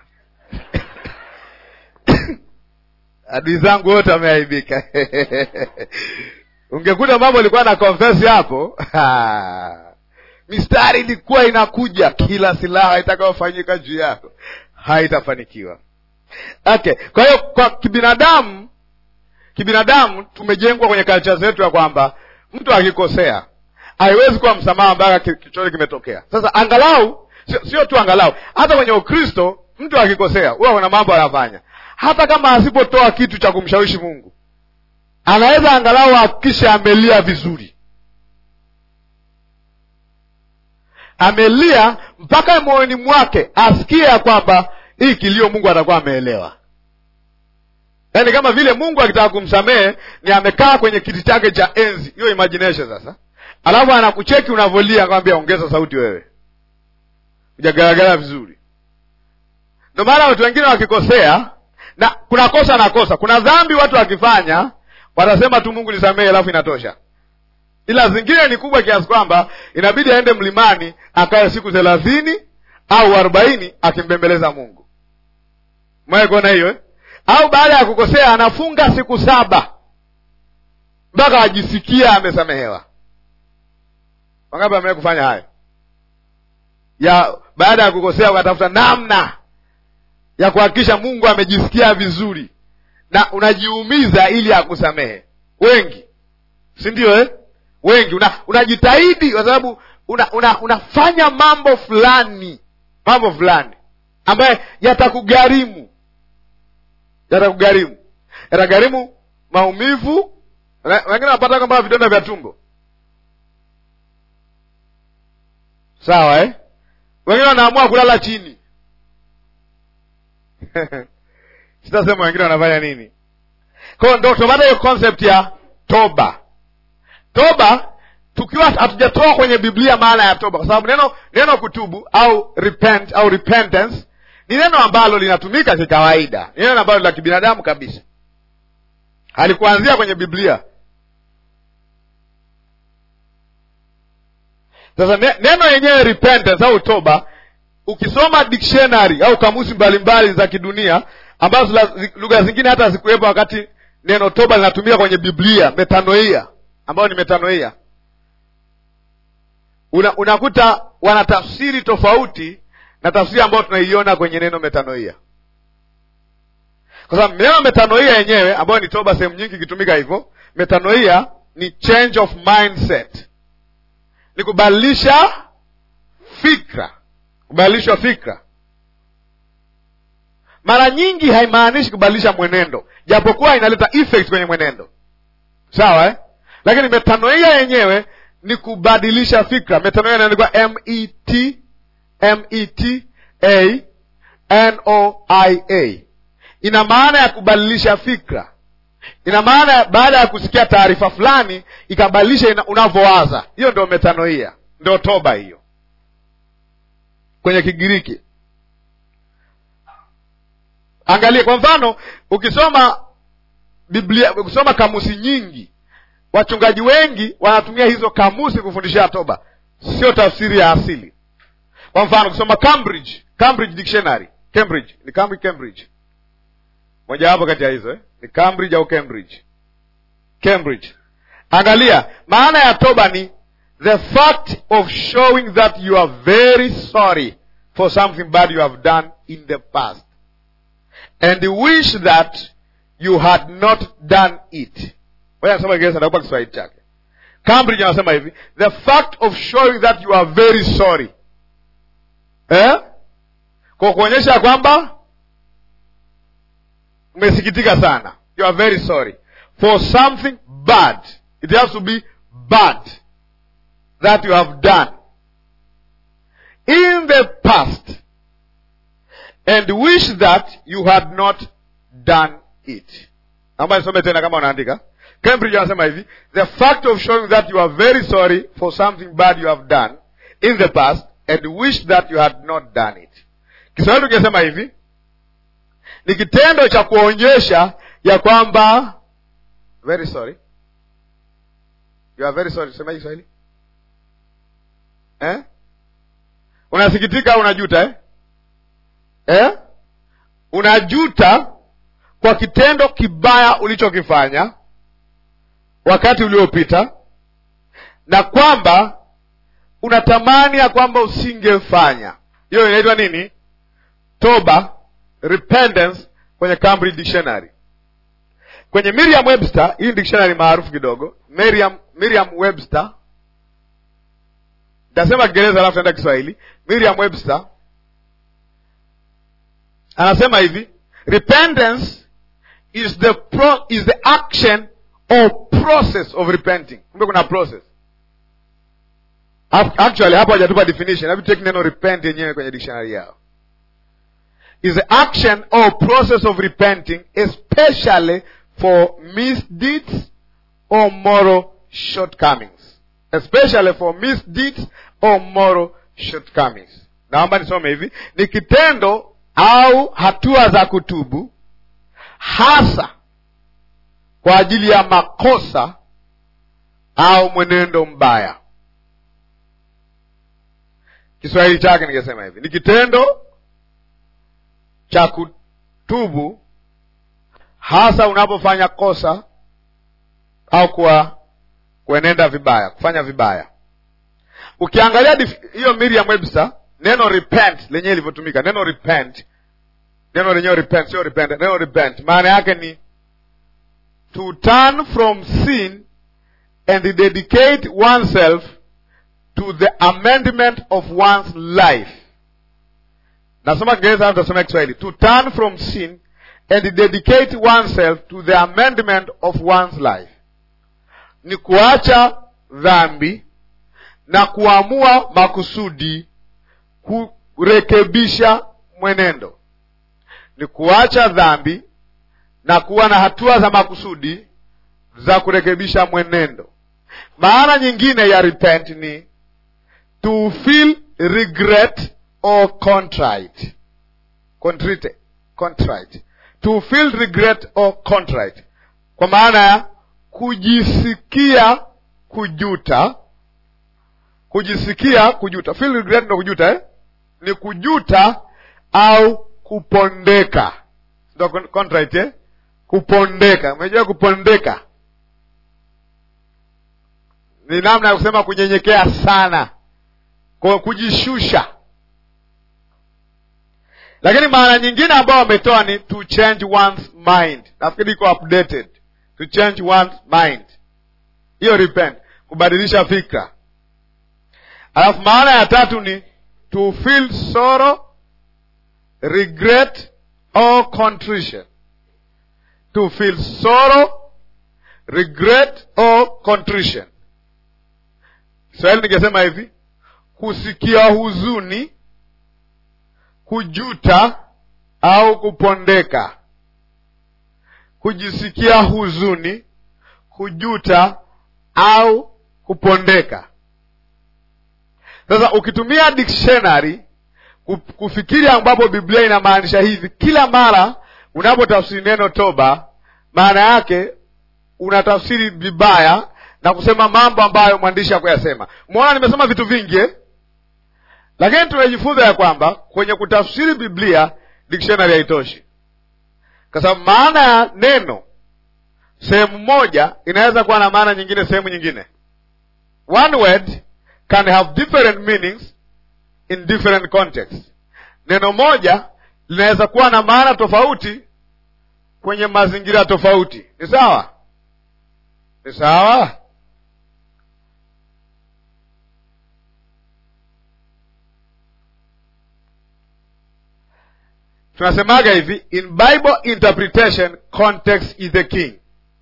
adui zangu wote wameaibika ungekuta mambo ilikuwa na confess hapo mistari ilikuwa inakuja kila silaha itakayofanyika juu yako haitafanikiwa okay kwa hiyo kwa kibinadamu kibinadamu tumejengwa kwenye kalcha zetu ya kwamba mtu akikosea haiwezi kuwa msamaha mpaka kichochote kimetokea sasa angalau sio, sio tu angalau hata kwenye ukristo mtu akikosea huwa kuna mambo anafanya hata kama asipotoa kitu cha kumshawishi mungu anaweza angalau ahakikishe amelia vizuri amelia mpaka moyoni mwake asikie ya kwamba hii kilio mungu atakuwa ameelewa yaani kama vile mungu akitaka kumsamehe ni amekaa kwenye kiti chake cha enzi hiyo imagination sasa alafu anakucheki unavolia akamwambia ongeza sauti wewe ujagaragara vizuri ndio maana watu wengine wakikosea na kuna kosa na kosa kuna dhambi watu wakifanya watasema tu mungu nisamehe alafu inatosha ila zingine ni kubwa kiasi kwamba inabidi aende mlimani akae siku thelathini au arobaini akimbembeleza mungu mwae kuona hiyo eh? au baada ya kukosea anafunga siku saba mpaka ajisikia amesamehewa wangapi amewee kufanya hayo ya baada ya kukosea ukatafuta namna ya kuhakikisha mungu amejisikia vizuri na unajiumiza ili akusamehe wengi si ndio eh? wengi unajitahidi una kwa sababu una, una, unafanya mambo fulani mambo fulani ambaye yatakugharimu yatakugharimu yatagharimu maumivu wengine wanapata kama vidonda vya tumbo sawa eh? wengine wanaamua kulala chini sitasema wengine wanafanya nini kwao ndo tupata hiyo concept ya toba toba tukiwa hatujatoa kwenye biblia maana ya toba kwa sababu neno neno kutubu au repent au repentance ni neno ambalo linatumika kikawaida ni neno ambalo la kibinadamu kabisa halikuanzia kwenye biblia sasa neno yenyewe repentance au toba ukisoma dictionary au kamusi mbalimbali mbali za kidunia ambazo lugha zingine hata hazikuwepo wakati neno toba linatumika kwenye biblia metanoia ambayo ni metanoia Una, unakuta wana tafsiri tofauti na tafsiri ambayo tunaiona kwenye neno metanoia kwa sababu neno metanoia yenyewe ambayo ni toba sehemu nyingi ikitumika hivyo metanoia ni change of mindset ni kubadilisha fikra kubadilishwa fikra mara nyingi haimaanishi kubadilisha mwenendo japokuwa inaleta effect kwenye mwenendo sawa eh? lakini metanoia yenyewe ni kubadilisha fikra metanoia inaandikwa m e t m e t a n o i a ina maana ya kubadilisha fikra ina maana baada ya kusikia taarifa fulani ikabadilisha unavyowaza hiyo ndio metanoia ndio toba hiyo kwenye kigiriki angalie kwa mfano ukisoma biblia ukisoma kamusi nyingi wachungaji wengi wanatumia hizo kamusi kufundishia toba sio tafsiri ya asili kwa mfano ukisoma cambridge cambridge dictionary cambridge ni cambridge cambridge mojawapo kati ya hizo eh? ni cambridge au cambridge cambridge angalia maana ya toba ni the fact of showing that you are very sorry for something bad you have done in the past and wish that you had not done it moja nasoma kiingereza nakupa kiswahili chake Cambridge anasema hivi the fact of showing that you are very sorry eh? kwa kuonyesha kwamba umesikitika sana you are very sorry for something bad it has to be bad that you have done in the past and wish that you had not done it naomba nisome tena kama unaandika cambridge anasema hivi the fact of showing that you are very sorry for something bad you have done in the past and wish that you had not done it kiswahili tukisema hivi ni kitendo cha kuonyesha ya kwamba very sorry you are very sorry sema kiswahili eh? unasikitika au unajuta eh? Eh? unajuta kwa kitendo kibaya ulichokifanya wakati uliopita na kwamba unatamani ya kwamba usingefanya hiyo inaitwa nini toba repentance kwenye Cambridge Dictionary kwenye Merriam Webster hii ni dictionary maarufu kidogo Merriam, Merriam Webster tasema Kiingereza alafu taenda Kiswahili Merriam Webster anasema hivi repentance is the pro, is the action or process of repenting kumbe kuna process actually hapo hajatupa definition hebu take neno repent yenyewe kwenye dictionary yao is the action or process of repenting especially for misdeeds or moral shortcomings especially for misdeeds or moral shortcomings naomba nisome hivi ni kitendo au hatua za kutubu hasa kwa ajili ya makosa au mwenendo mbaya kiswahili chake ningesema hivi ni kitendo cha kutubu hasa unapofanya kosa au kuwa kuenenda vibaya kufanya vibaya ukiangalia hiyo Merriam Webster neno repent lenyewe ilivyotumika neno repent neno lenyewe repent sio repent neno repent maana yake ni to turn from sin and dedicate oneself to the amendment of one's life nasoma kiingereza au tasoma kiswahili to turn from sin and dedicate oneself to the amendment of one's life ni kuacha dhambi na kuamua makusudi kurekebisha mwenendo ni kuacha dhambi na kuwa na hatua za makusudi za kurekebisha mwenendo maana nyingine ya repent ni to feel regret or contrite contrite contrite to feel regret or contrite kwa maana ya kujisikia kujuta kujisikia kujuta feel regret ndo kujuta eh? ni kujuta au kupondeka ndo contrite eh? kupondeka umejua kupondeka ni namna ya kusema kunyenyekea sana kwa kujishusha lakini maana nyingine ambayo wametoa ni to change one's mind nafikiri iko updated to change one's mind hiyo repent kubadilisha fikra alafu maana ya tatu ni to feel sorrow regret or contrition to feel sorrow regret or contrition kiswahili ningesema hivi kusikia huzuni kujuta au kupondeka kujisikia huzuni kujuta au kupondeka sasa ukitumia dictionary kufikiri ambapo biblia inamaanisha hivi kila mara unapotafsiri neno toba maana yake unatafsiri vibaya na kusema mambo ambayo mwandishi hakuyasema mwona nimesema vitu vingi eh? lakini tumejifunza ya kwamba kwenye kutafsiri biblia dictionary haitoshi kwa sababu maana ya neno sehemu moja inaweza kuwa na maana nyingine sehemu nyingine one word can have different meanings in different contexts neno moja linaweza kuwa na maana tofauti kwenye mazingira tofauti ni sawa ni sawa tunasemaga hivi in bible interpretation context is the king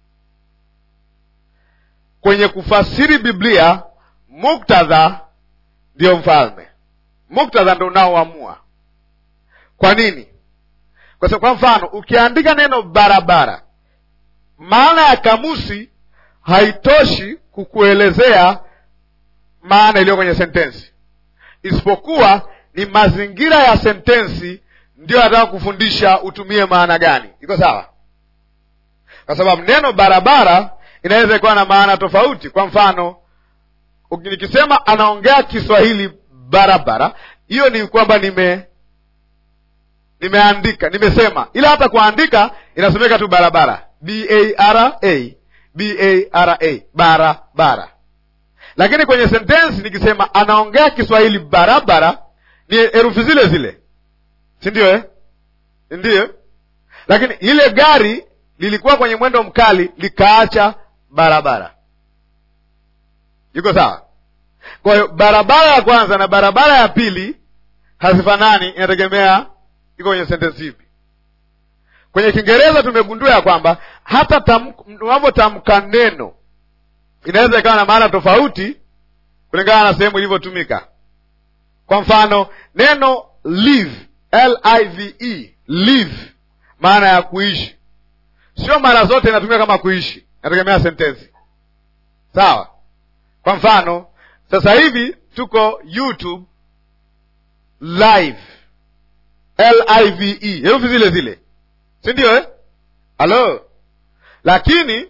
kwenye kufasiri biblia muktadha ndio mfalme muktadha ndo unaoamua kwa nini kwa sababu kwa mfano ukiandika neno barabara maana ya kamusi haitoshi kukuelezea maana iliyo kwenye sentensi isipokuwa ni mazingira ya sentensi ndio nataka kufundisha utumie maana gani iko sawa kwa sababu neno barabara inaweza ikawa na maana tofauti kwa mfano nikisema anaongea kiswahili barabara hiyo ni kwamba nime nimeandika nimesema ila hata kuandika inasomeka tu barabara b a r a b a r a barabara lakini kwenye sentensi nikisema anaongea kiswahili barabara ni herufi zile zile si ndio eh? ndiyo lakini ile gari lilikuwa kwenye mwendo mkali likaacha barabara iko sawa kwa hiyo barabara ya kwanza na barabara ya pili hazifanani inategemea iko kwenye sentensi ipi kwenye kiingereza tumegundua ya kwamba hata unavyotamka neno inaweza ikawa na maana tofauti kulingana na sehemu ilivyotumika kwa mfano neno live live live maana ya kuishi sio mara zote inatumika kama kuishi inategemea sentensi sawa kwa mfano sasa hivi tuko youtube live live herufi zile zile si ndio eh? halo lakini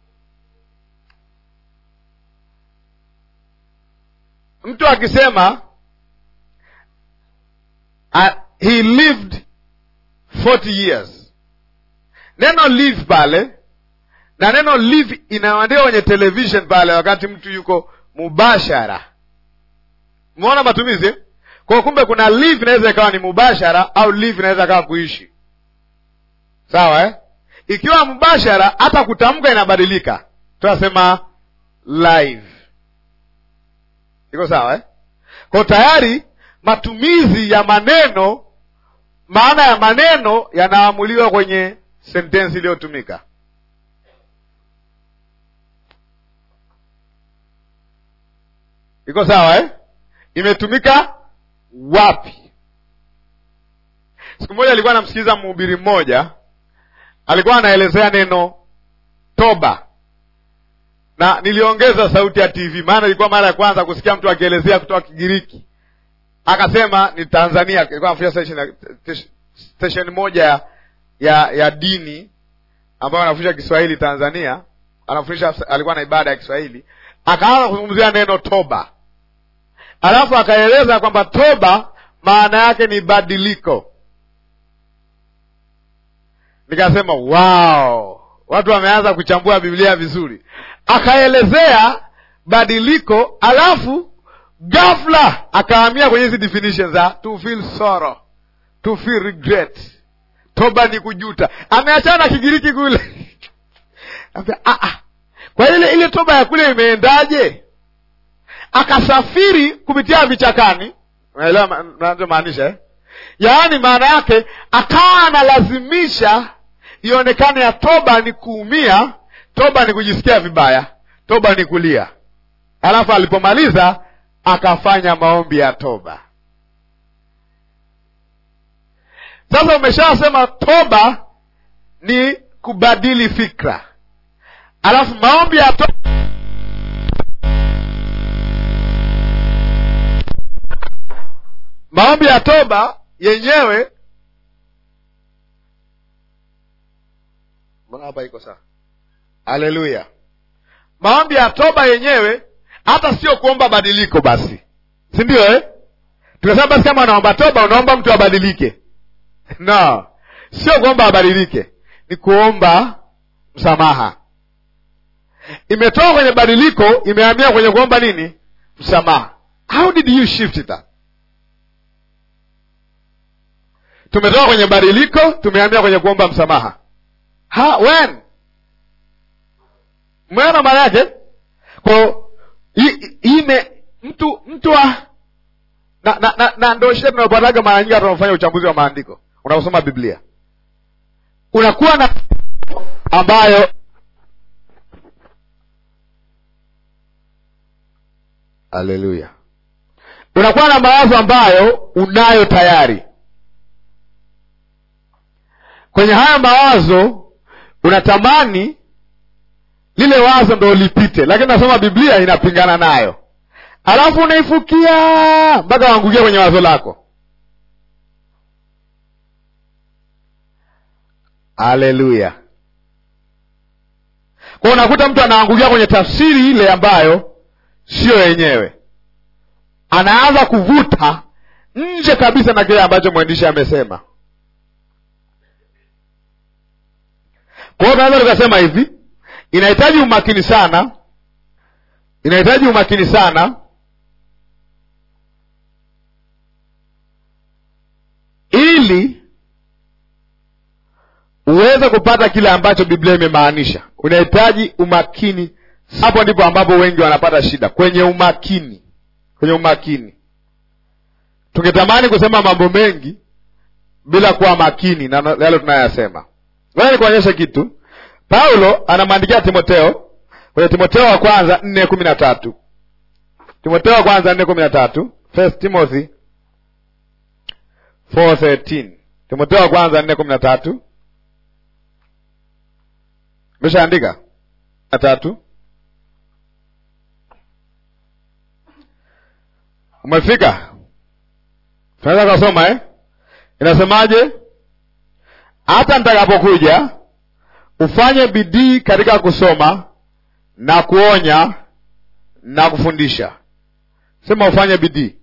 mtu akisema uh, he lived 40 years neno live pale na neno live inaandikwa kwenye television pale wakati mtu yuko mubashara umeona matumizi kwa kumbe kuna live inaweza ikawa ni mubashara au live inaweza ikawa kuishi sawa eh? ikiwa mubashara hata kutamka inabadilika tunasema live iko sawa eh? kwa tayari matumizi ya maneno maana ya maneno yanaamuliwa kwenye sentensi iliyotumika iko sawa eh? imetumika wapi siku moja alikuwa anamsikiliza mhubiri mmoja alikuwa anaelezea neno toba na niliongeza sauti ya tv maana ilikuwa mara ya kwanza kusikia mtu akielezea kutoka kigiriki akasema ni tanzania ilikuwa anafanya station, station moja ya, ya ya dini ambayo anafundisha kiswahili tanzania anafundisha alikuwa na ibada ya kiswahili akaanza kuzungumzia neno toba alafu akaeleza kwamba toba maana yake ni badiliko nikasema wow watu wameanza kuchambua biblia vizuri akaelezea badiliko alafu ghafla akahamia kwenye hizi definition za to feel sorrow to feel regret toba ni kujuta ameachana na kigiriki kule ah, ah. kwa ile ile toba ya kule imeendaje akasafiri kupitia vichakani unaelewa nachomaanisha eh? yaani maana yake akawa analazimisha ionekane ya toba ni kuumia toba ni kujisikia vibaya toba ni kulia alafu alipomaliza akafanya maombi ya toba sasa umeshasema toba ni kubadili fikra alafu maombi ya toba maombi ya toba yenyewe mbona hapa iko sawa haleluya maombi ya toba yenyewe hata sio kuomba badiliko basi si ndio eh? tukasema basi kama unaomba toba unaomba mtu abadilike no sio kuomba abadilike ni kuomba msamaha imetoka kwenye badiliko imehamia kwenye kuomba nini msamaha how did you shift that tumetoka kwenye badiliko tumehamia kwenye kuomba msamaha ha, when mmeona maana yake ko ime mtu mtu wa na, na, na, na ndo shida tunayopataga mara nyingi tunafanya uchambuzi wa maandiko unaposoma biblia unakuwa na ambayo haleluya unakuwa na mawazo ambayo unayo tayari kwenye haya mawazo unatamani lile wazo ndo lipite lakini nasoma biblia inapingana nayo alafu unaifukia mpaka waangukia kwenye wazo lako haleluya kwao unakuta mtu anaangukia kwenye tafsiri ile ambayo siyo yenyewe anaanza kuvuta nje kabisa na kile ambacho mwandishi amesema kwa hiyo tunaweza tukasema hivi inahitaji umakini sana inahitaji umakini sana ili uweze kupata kile ambacho biblia imemaanisha unahitaji umakini hapo ndipo ambapo wengi wanapata shida kwenye umakini kwenye umakini tungetamani kusema mambo mengi bila kuwa makini na yale tunayoyasema ngoja nikuonyeshe kitu paulo anamwandikia timoteo kwenye timoteo wa kwanza nne kumi na tatu timoteo wa kwanza nne kumi na tatu first timothy 4:13 timoteo wa kwanza nne kumi na tatu meshaandika na tatu umefika tunaweza kasoma eh? inasemaje hata nitakapokuja ufanye bidii katika kusoma na kuonya na kufundisha sema ufanye bidii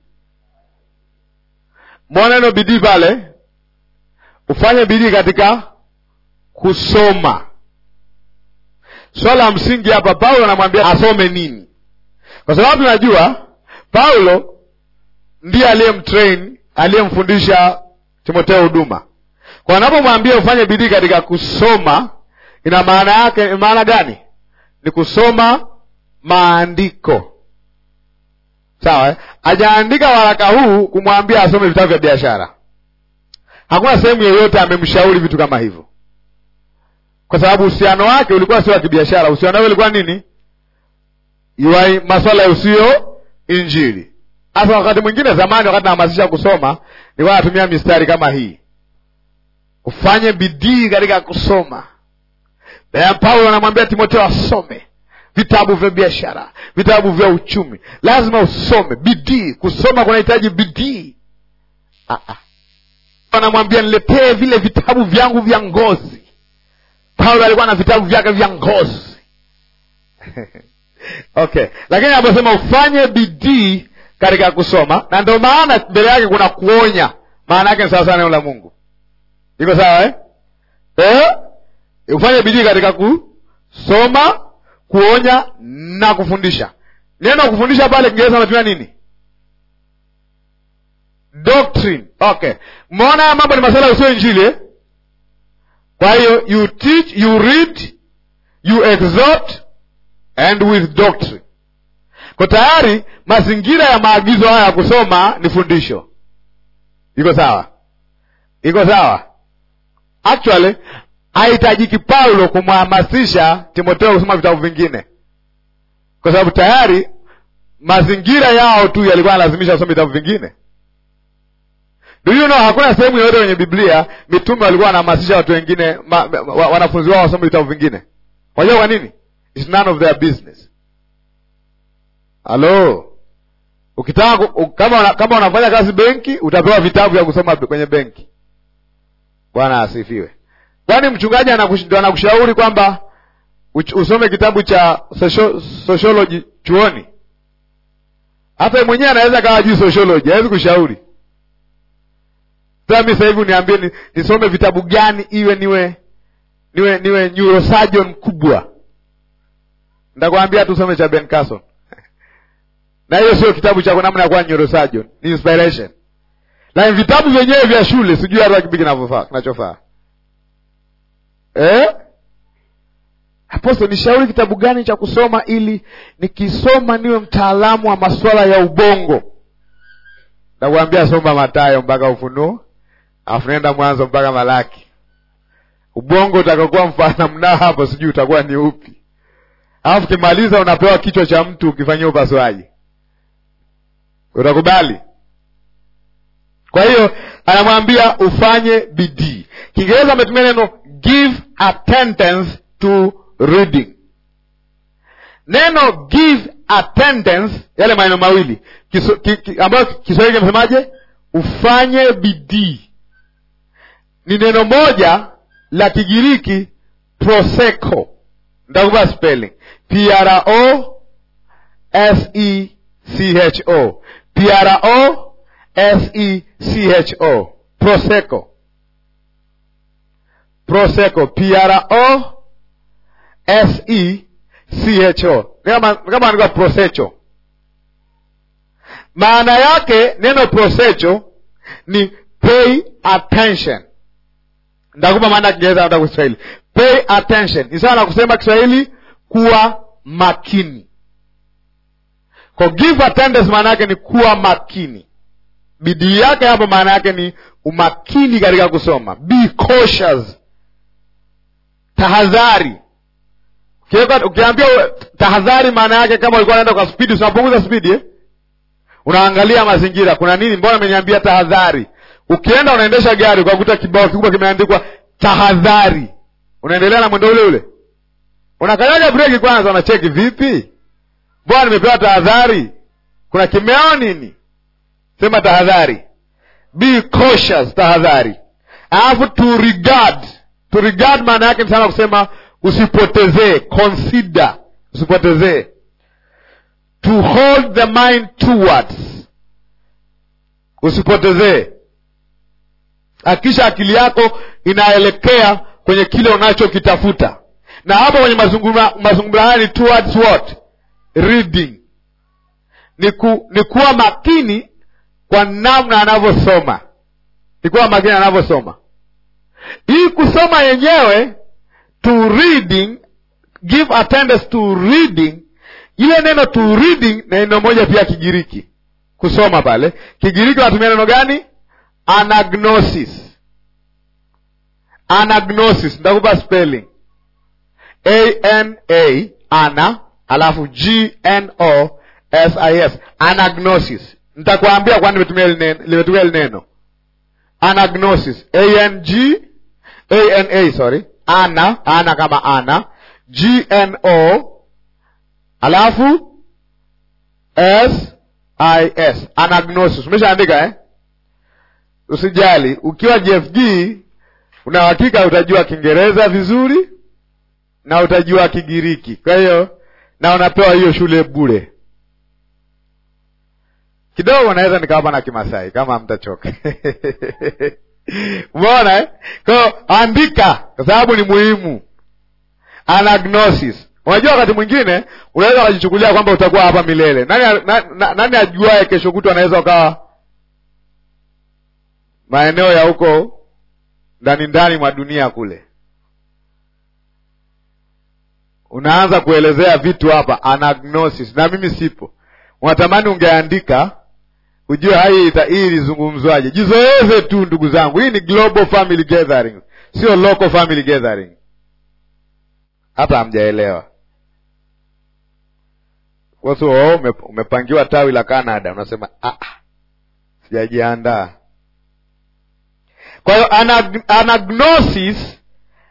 mwona neno bidii pale ufanye bidii katika kusoma swala la msingi hapa paulo anamwambia asome nini kwa sababu tunajua paulo ndiye aliyemtrain aliyemfundisha timoteo huduma kwa anapomwambia ufanye bidii katika kusoma ina maana yake maana gani ni kusoma maandiko sawa eh? ajaandika waraka huu kumwambia asome vitabu vya biashara hakuna sehemu yoyote amemshauri vitu kama hivyo kwa sababu uhusiano wake ulikuwa sio wa kibiashara uhusiano wake ulikuwa nini Iwai maswala ya usio injili hasa wakati mwingine zamani wakati nahamasisha kusoma nilikuwa natumia mistari kama hii ufanye bidii katika kusoma paulo anamwambia timoteo asome vitabu vya biashara vitabu vya uchumi lazima usome bidii kusoma kunahitaji bidii anamwambia niletee vile vitabu vyangu vya ngozi paulo alikuwa na vitabu vyake vya ngozi okay lakini anaposema ufanye bidii katika kusoma na ndio maana mbele yake kuna kuonya maana yake ni sawasawa neno la mungu iko sawa eh? Eh? ufanye bidii katika kusoma kuonya na kufundisha neno kufundisha pale kiingereza anatumia nini doctrine okay mmeona haya mambo ni masala usio injili eh? kwa hiyo you teach you read you exhort and with doctrine kwa tayari mazingira ya maagizo haya ya kusoma ni fundisho iko sawa iko sawa actually hahitajiki paulo kumhamasisha timotheo kusoma vitabu vingine kwa sababu tayari mazingira yao tu yalikuwa yanalazimisha kusoma vitabu vingine do you know hakuna sehemu yoyote kwenye biblia mitume walikuwa wanahamasisha watu wengine ma, ma, wa, wanafunzi wao wasome vitabu vingine wajua kwa nini It's none of their business halo ukitaka kama una, kama unafanya kazi benki utapewa vitabu vya kusoma kwenye benki bwana asifiwe kwani mchungaji ndo anakushauri kwamba usome kitabu cha sociology chuoni hata mwenyewe anaweza kawa juu sociology hawezi kushauri sasa mi sahivi uniambie ni, nisome vitabu gani iwe niwe niwe niwe neurosurgeon mkubwa ntakwambia tu usome cha Ben Carson na hiyo sio kitabu cha namna ya kuwa neurosurgeon ni inspiration lakini vitabu vyenyewe vya shule sijui hata kipi kinavyofaa kinachofaa eh? aposto nishauri kitabu gani cha kusoma ili nikisoma niwe mtaalamu wa masuala ya ubongo nakuambia soma matayo mpaka ufunuo alafu nenda Mwanzo mpaka Malaki. Ubongo utakokuwa mfano mnao hapo, sijui utakuwa ni upi. Alafu kimaliza unapewa kichwa cha mtu ukifanyia upasuaji, utakubali? Kwa hiyo anamwambia ufanye bidii. Kiingereza ametumia neno give attendance to reading. Neno give attendance, yale maneno mawili kiso, ki, ki, ambayo Kiswahili kimesemaje? Ufanye bidii, ni neno moja la Kigiriki proseko. Nitakupa spelling P R O S E C H O P R O S E C H O proseko proseko P R O S E C H O kama kama andikwa prosecho. Maana yake neno prosecho ni pay attention. Ndakupa maana ya Kiingereza hata Kiswahili. Pay attention ni sawa na kusema Kiswahili kuwa makini. Kwa give attendance maana yake ni kuwa makini. Bidii yake hapo maana yake ni umakini katika kusoma. Be cautious, tahadhari. Ukiambia tahadhari, maana yake kama ulikuwa unaenda kwa spidi, unapunguza spidi eh? Unaangalia mazingira, kuna nini? Mbona ameniambia tahadhari? Ukienda unaendesha gari ukakuta kibao kikubwa kimeandikwa tahadhari, unaendelea na mwendo ule ule, unakanyaga breki kwanza, unacheki vipi, mbona nimepewa tahadhari? Kuna kimeo nini? Sema tahadhari, be cautious, tahadhari. Alafu to regard, to regard maana yake ni sana kusema usipotezee, consider, usipotezee. To hold the mind towards, usipotezee Hakikisha akili yako inaelekea kwenye kile unachokitafuta, na hapo kwenye mazungumzo haya ni towards what reading, ni, ku, ni kuwa makini kwa namna anavyosoma, ni kuwa makini anavyosoma. Hii kusoma yenyewe to reading, give attendance to reading, ile neno to reading na neno moja pia Kigiriki kusoma pale Kigiriki wanatumia neno gani? Anagnosis. Anagnosis, nitakupa spelling A N A ana alafu G N O S I S. Anagnosis, nitakwambia kwani limetumia hili neno anagnosis. A N G A N A, sorry, ana ana kama ana G N O alafu S I S. Anagnosis, umeshaandika eh? Usijali, ukiwa JFG una hakika utajua Kiingereza vizuri na utajua Kigiriki. Kwa hiyo na unapewa hiyo shule bure. Kidogo naweza nikawapa na Kimasai kama mtachoka. Umeona eh? Kwa hiyo andika, kwa sababu ni muhimu. Anagnosis. Unajua, wakati mwingine unaweza ukajichukulia kwamba utakuwa hapa milele. Nani, na, na, nani ajuae kesho kutwa anaweza ukawa maeneo ya huko ndani ndani mwa dunia kule, unaanza kuelezea vitu hapa anagnosis, na mimi sipo. Unatamani ungeandika ujue hai hii ilizungumzwaje. Jizoeze tu ndugu zangu, hii ni global family gathering, sio local family gathering. Hata hamjaelewa wasu. Oh, umepangiwa tawi la Canada, unasema ah, sijajiandaa kwa hiyo anag, anagnosis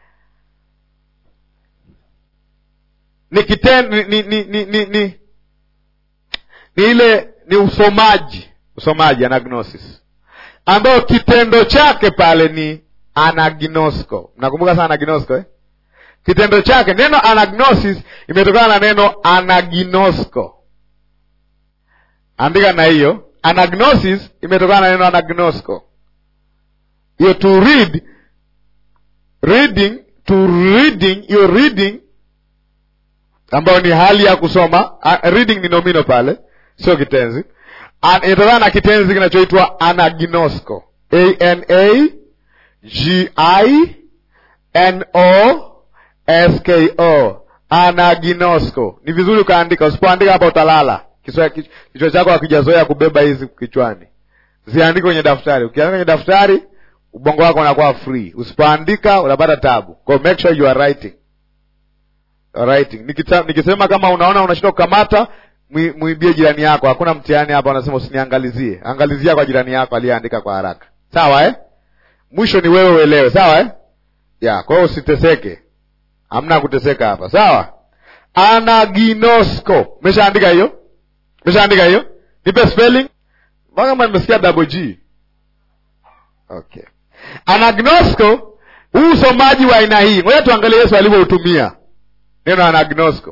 ni kitendo ni, ni, ni, ni, ni, ni, ni ile ni usomaji usomaji anagnosis, ambayo kitendo chake pale ni anagnosko. Mnakumbuka sana anagnosko eh? Kitendo chake neno anagnosis imetokana na neno anaginosko. Andika na hiyo, anagnosis imetokana na neno anagnosko hiyo to read reading to reading hiyo reading ambayo ni hali ya kusoma. Uh, reading ni nomino pale, sio kitenzi. Inatokana na kitenzi kinachoitwa anaginosko, a n a g i n o s k o, anaginosko. Ni vizuri ukaandika, usipoandika hapa utalala. Kichwa chako hakijazoea kubeba hizi kichwani, ziandike kwenye daftari. Ukiandika kwenye daftari ubongo wako unakuwa free. Usipoandika unapata tabu, kwa make sure you are writing, you are writing. Nikita, nikisema kama unaona unashindwa kukamata, mwibie jirani yako. Hakuna mtihani hapa, unasema usiniangalizie, angalizia kwa jirani yako aliyeandika kwa haraka, sawa eh? Mwisho ni wewe uelewe, sawa eh? ya kwa hiyo usiteseke, hamna kuteseka hapa, sawa. Anaginosko, umeshaandika hiyo? Umeshaandika hiyo? Nipe spelling mpaka kama nimesikia double G. Okay, anagnosko, huu usomaji wa aina hii, ngoja tuangalie Yesu alivyoutumia neno anagnosko.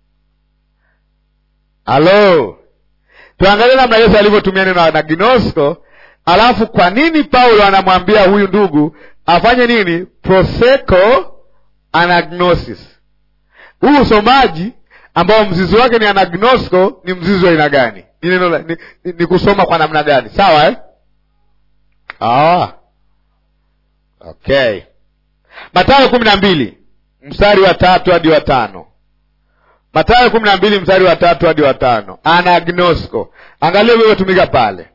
Halo, tuangalie namna Yesu alivyotumia neno anagnosko, alafu kwa nini Paulo anamwambia huyu ndugu afanye nini? Proseko anagnosis. Huu usomaji ambao mzizi wake ni anagnosko ni mzizi wa aina gani? Ni neno ni, ni, ni kusoma kwa namna gani? Sawa eh? Ah. Okay. Mathayo kumi na mbili mstari wa tatu hadi wa tano. Mathayo kumi na mbili mstari wa tatu hadi wa tano. Anagnosko, angalia ilivyotumika pale.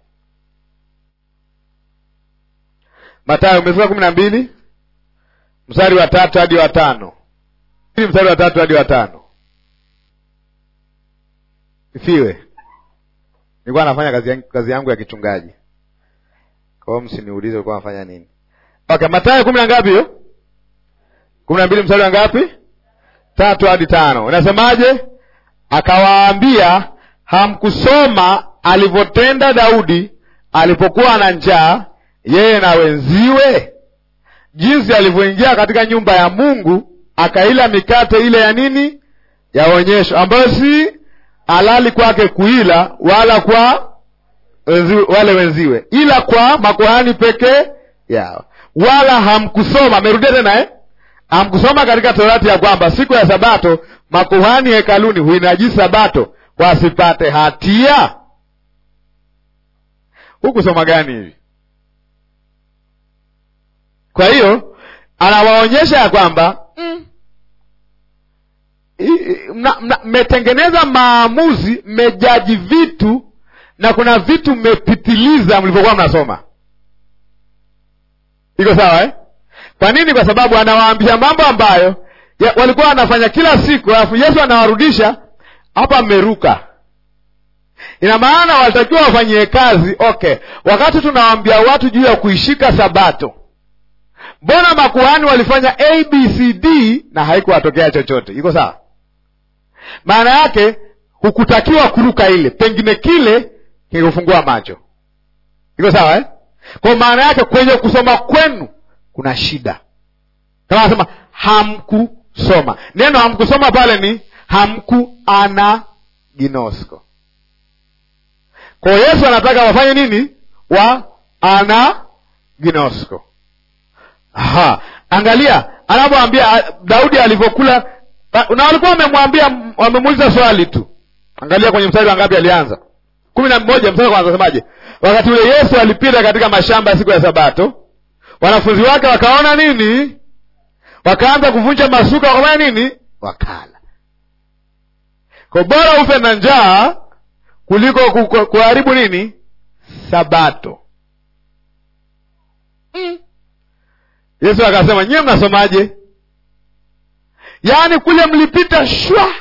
Mathayo umefika kumi na mbili mstari wa tatu hadi wa tano. Mstari wa tatu hadi wa tano. Ifiwe nilikuwa nafanya kazi yangu, kazi yangu ya kichungaji. Kwa hiyo msiniulize ulikuwa nafanya nini. Okay, Mathayo kumi na ngapi hiyo? kumi na mbili mstari wa ngapi? Tatu hadi tano. Unasemaje? Akawaambia, hamkusoma alivyotenda Daudi alipokuwa na njaa, yeye na wenziwe, jinsi alivyoingia katika nyumba ya Mungu akaila mikate ile ya nini, ya onyesho, ambayo si halali kwake kuila, wala kwa wenziwe, wale wenziwe, ila kwa makuhani pekee yao. Wala hamkusoma, amerudia tena eh? Hamkusoma katika Torati ya kwamba siku ya Sabato makuhani hekaluni huinajisi Sabato wasipate hatia. Hukusoma gani hivi? Kwa hiyo anawaonyesha ya kwamba mmetengeneza maamuzi, mmejaji vitu na kuna vitu mmepitiliza mlivyokuwa mnasoma. Iko sawa eh? Kwa nini? Kwa sababu anawaambia mambo ambayo ya, walikuwa wanafanya kila siku, alafu Yesu anawarudisha hapa, mmeruka. Ina maana walitakiwa wafanyie kazi. Okay, wakati tunawaambia watu juu ya kuishika Sabato, mbona makuhani walifanya abcd na haikuwatokea chochote? Iko sawa? Maana yake hukutakiwa kuruka ile, pengine kile kikufungua macho. Iko sawa eh? Kwa maana yake kwenye kusoma kwenu kuna shida, kama anasema hamkusoma. Neno hamkusoma pale ni hamku ana ginosko. Kwa Yesu anataka wafanye nini? Wa ana ginosko. Aha, angalia anapoambia Daudi alivyokula na walikuwa wamemwambia, wamemuuliza swali tu. Angalia kwenye mstari wa ngapi alianza? kumi na mmoja mstari kwanza, semaje? Wakati ule Yesu alipita katika mashamba ya siku ya Sabato, wanafunzi wake wakaona nini? Wakaanza kuvunja masuka, wakafanya nini? Wakala. Kwa bora ufe na njaa kuliko kuharibu nini? Sabato. mm. Yesu akasema, nyiwe mnasomaje? Yaani kule mlipita shwa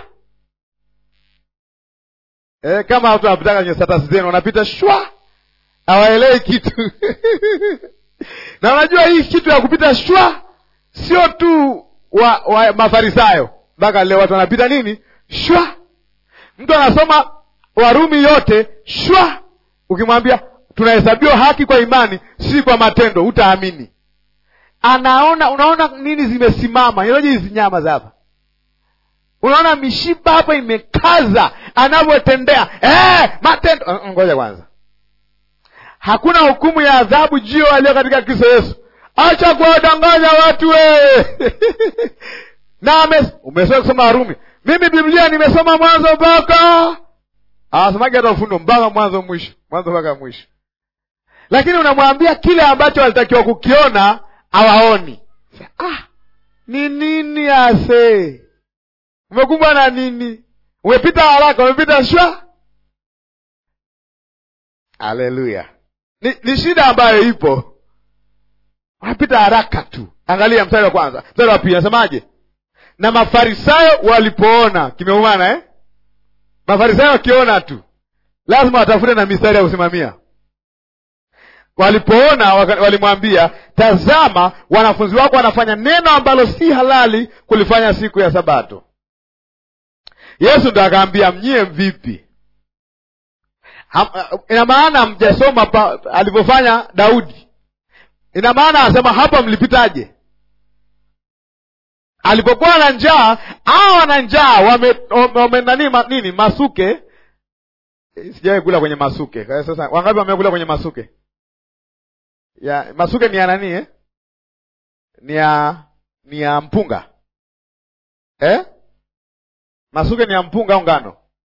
e, kama watu wanapitaka kwenye status zenu wanapita shwa, hawaelewi kitu na unajua hii kitu ya kupita shwa sio tu wa, wa Mafarisayo, mpaka leo watu wanapita nini shwa. Mtu anasoma Warumi yote shwa, ukimwambia tunahesabiwa haki kwa imani, si kwa matendo, utaamini anaona unaona nini zimesimama inaje hizi nyama za hapa unaona mishipa hapa imekaza anavyotendea eh, matendo ngoja kwanza hakuna hukumu ya adhabu jio walio katika kristo yesu acha kuwadanganya watu wewe na umesoma kusoma warumi mimi biblia nimesoma mwanzo mpaka awasomagi hata ufundo mpaka mwanzo mwisho mwanzo mpaka mwisho lakini unamwambia kile ambacho walitakiwa kukiona hawaoni. Ah, ni nini ase? Umekumbwa na nini? Umepita haraka, umepita shwa. Haleluya! Ni, ni shida ambayo ipo wanapita haraka tu angalia mstari wa kwanza mstari wa pili nasemaje na mafarisayo walipoona kimeumana eh? mafarisayo wakiona tu lazima watafute na mistari ya kusimamia walipoona waka- walimwambia tazama wanafunzi wako wanafanya neno ambalo si halali kulifanya siku ya sabato yesu ndo akaambia mnyie vipi Ham- ina maana mjasoma pa- alivyofanya daudi ina maana anasema hapa mlipitaje alipokuwa na njaa au wana njaa wame, wame nani, ma, nini masuke sijawai kula kwenye masuke Kwa hiyo sasa wangapi wamekula kwenye masuke ya masuke ni ya nani eh? ni ya ni ya mpunga eh? masuke ni ya mpunga au ngano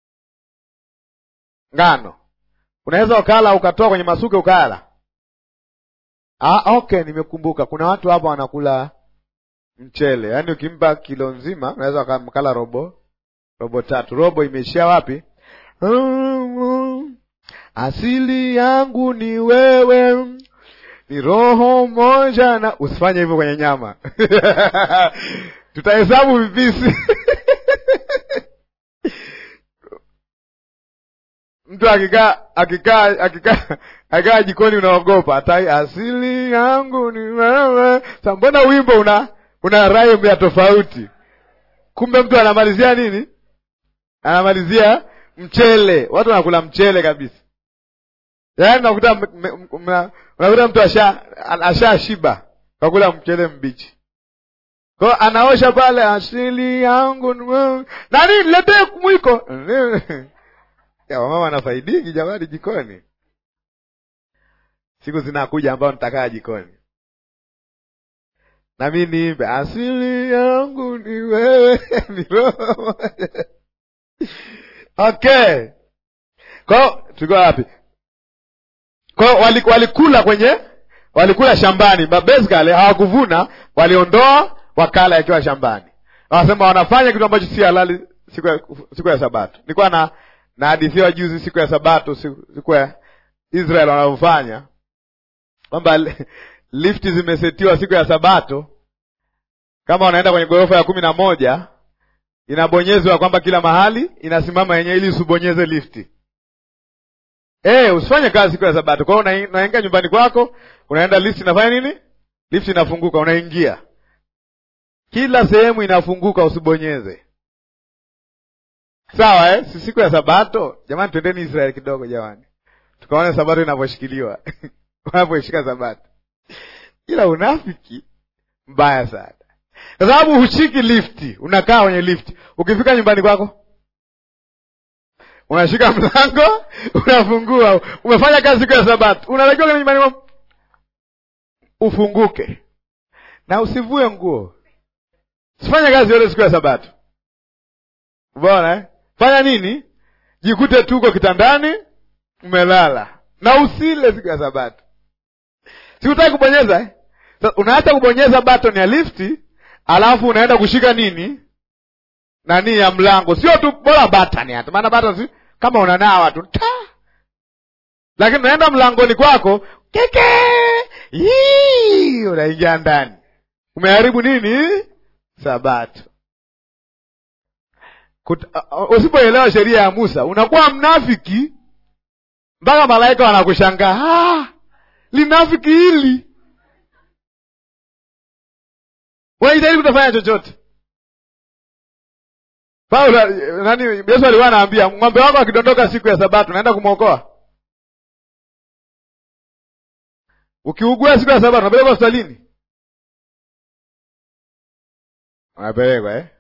ngano unaweza ukala ukatoa kwenye masuke ukala ah, okay nimekumbuka kuna watu hapa wanakula mchele yaani ukimpa kilo nzima unaweza ukamkala robo robo tatu robo imeishia wapi asili yangu ni wewe ni roho moja na usifanye hivyo kwenye nyama tutahesabu vipisi mtu akikaa akikaa akikaa akikaa jikoni unaogopa atai asili yangu ni wewe sa mbona wimbo una una rhyme ya tofauti kumbe mtu anamalizia nini anamalizia mchele watu wanakula mchele kabisa yaani unakuta m- m- m- unakuta mtu asha asha shiba kakula mchele mbichi ko anaosha pale asili yangu ni wewe. nani niletee mwiko Ya, wamama wanafaidiki jamani jikoni siku zinakuja ambao nitakaa jikoni na mi niimbe asili yangu ni wewe ni roho moja. okay kwao tulikuwa wapi kwao wali- walikula kwenye walikula shambani but basically hawakuvuna waliondoa wakala yakiwa shambani wanasema wanafanya kitu ambacho si halali siku ya, siku ya sabato nilikuwa na nahadithiwa juzi siku ya sabato siku, siku ya israel wanavyofanya kwamba li- lifti zimesetiwa siku ya sabato kama wanaenda kwenye ghorofa ya kumi na moja inabonyezwa kwamba kila mahali inasimama yenyewe ili usibonyeze lifti Eh, usifanye kazi siku ya sabato kwa hiyo una- unaingia nyumbani kwako unaenda lift inafanya nini lift inafunguka unaingia kila sehemu inafunguka usibonyeze sawa eh? si siku ya sabato jamani twendeni israeli kidogo jamani tukaone sabato inavyoshikiliwa wanavyoishika sabato ila unafiki mbaya sana kwa sababu hushiki lifti unakaa kwenye lifti ukifika nyumbani kwako unashika mlango unafungua umefanya kazi siku ya sabato unatakiwa kwenye nyumbani kwako ufunguke na usivue nguo sifanye kazi yote siku ya sabato umeona eh? fanya nini jikute tuko kitandani umelala na usile siku ya sabato sikutaki kubonyeza eh? Sasa unaacha kubonyeza button ya lifti alafu unaenda kushika nini nani ya mlango sio tu bora button hata maana button si kama unanawa tu ta lakini unaenda mlangoni kwako keke Yii, unaingia ndani umeharibu nini sabato Kut- uh, usipoelewa sheria ya musa unakuwa mnafiki mpaka malaika wanakushangaa ah, linafiki hili unajitahidi kutofanya chochote paulo nani yesu alikuwa anaambia ng'ombe wako akidondoka siku ya sabato naenda kumwokoa ukiugua siku ya sabato unapelekwa hospitalini unapelekwa eh?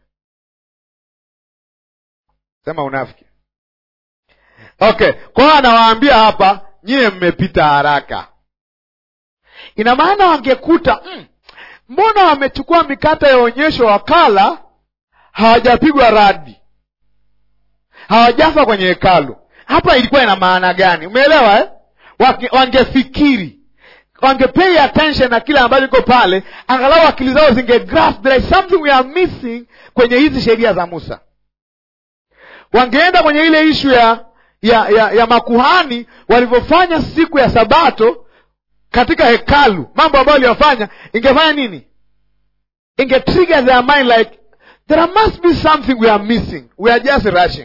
sema unafiki okay kwao anawaambia hapa nyiye mmepita haraka ina maana wangekuta mm, mbona wamechukua mikate ya onyesho wakala hawajapigwa radi hawajafa kwenye hekalu hapa ilikuwa ina maana gani umeelewa eh? Wake- wangefikiri wangepay attention na kile ambacho iko pale angalau akili zao zinge grasp there is something we are missing kwenye hizi sheria za musa wangeenda kwenye ile ishu ya ya, ya ya makuhani walivyofanya siku ya sabato katika hekalu mambo ambayo aliyofanya ingefanya nini inge trigger their mind like there must be something we are missing we are just rushing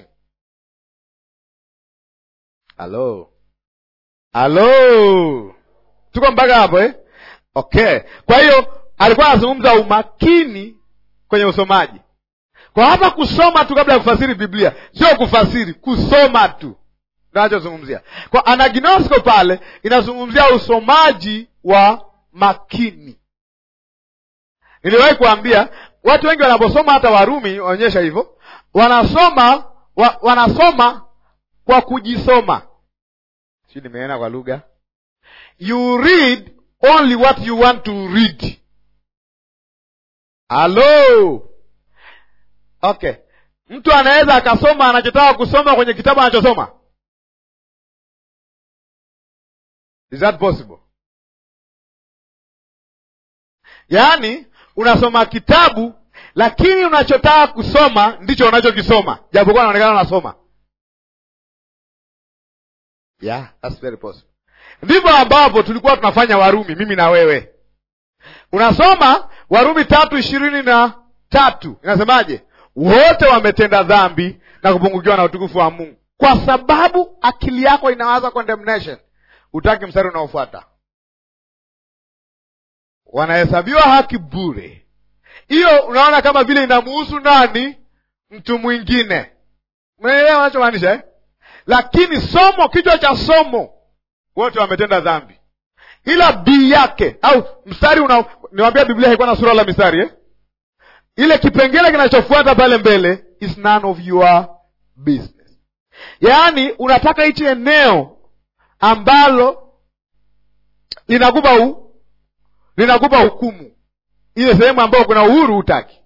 halo halo tuko mpaka hapo eh? okay kwa hiyo alikuwa anazungumza umakini kwenye usomaji kwa hapa kusoma tu kabla ya kufasiri biblia sio kufasiri kusoma tu ndo anachozungumzia kwa anaginosko pale inazungumzia usomaji wa makini niliwahi kuambia watu wengi wanaposoma hata warumi waonyesha hivyo wanasoma wa, wanasoma kwa kujisoma si nimeena kwa lugha you read only what you want to read halo okay mtu anaweza akasoma anachotaka kusoma kwenye kitabu anachosoma is that possible yaani unasoma kitabu lakini unachotaka kusoma ndicho unachokisoma japokuwa naonekana unasoma yeah, that's very possible ndivyo ambapo tulikuwa tunafanya warumi mimi na wewe unasoma warumi tatu ishirini na tatu inasemaje wote wametenda dhambi na kupungukiwa na utukufu wa mungu kwa sababu akili yako inawaza condemnation utaki mstari unaofuata wanahesabiwa haki bure hiyo unaona kama vile inamuhusu nani mtu mwingine mnaelewa anachomaanisha eh? lakini somo kichwa cha somo wote wametenda dhambi ila bii yake au mstari una niwambia biblia haikuwa na sura la mistari eh? ile kipengele kinachofuata pale mbele is none of your business yaani unataka hichi eneo ambalo linakupa u, linakupa hukumu ile sehemu ambayo kuna uhuru hutaki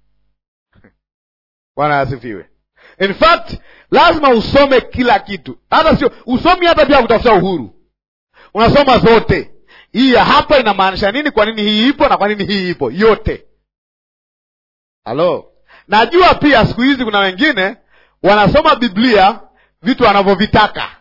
bwana asifiwe in fact lazima usome kila kitu hata sio usomi hata pia kutafuta uhuru unasoma zote hii ya hapa inamaanisha nini kwa nini hii ipo na kwa nini hii ipo yote halo najua pia siku hizi kuna wengine wanasoma biblia vitu wanavyovitaka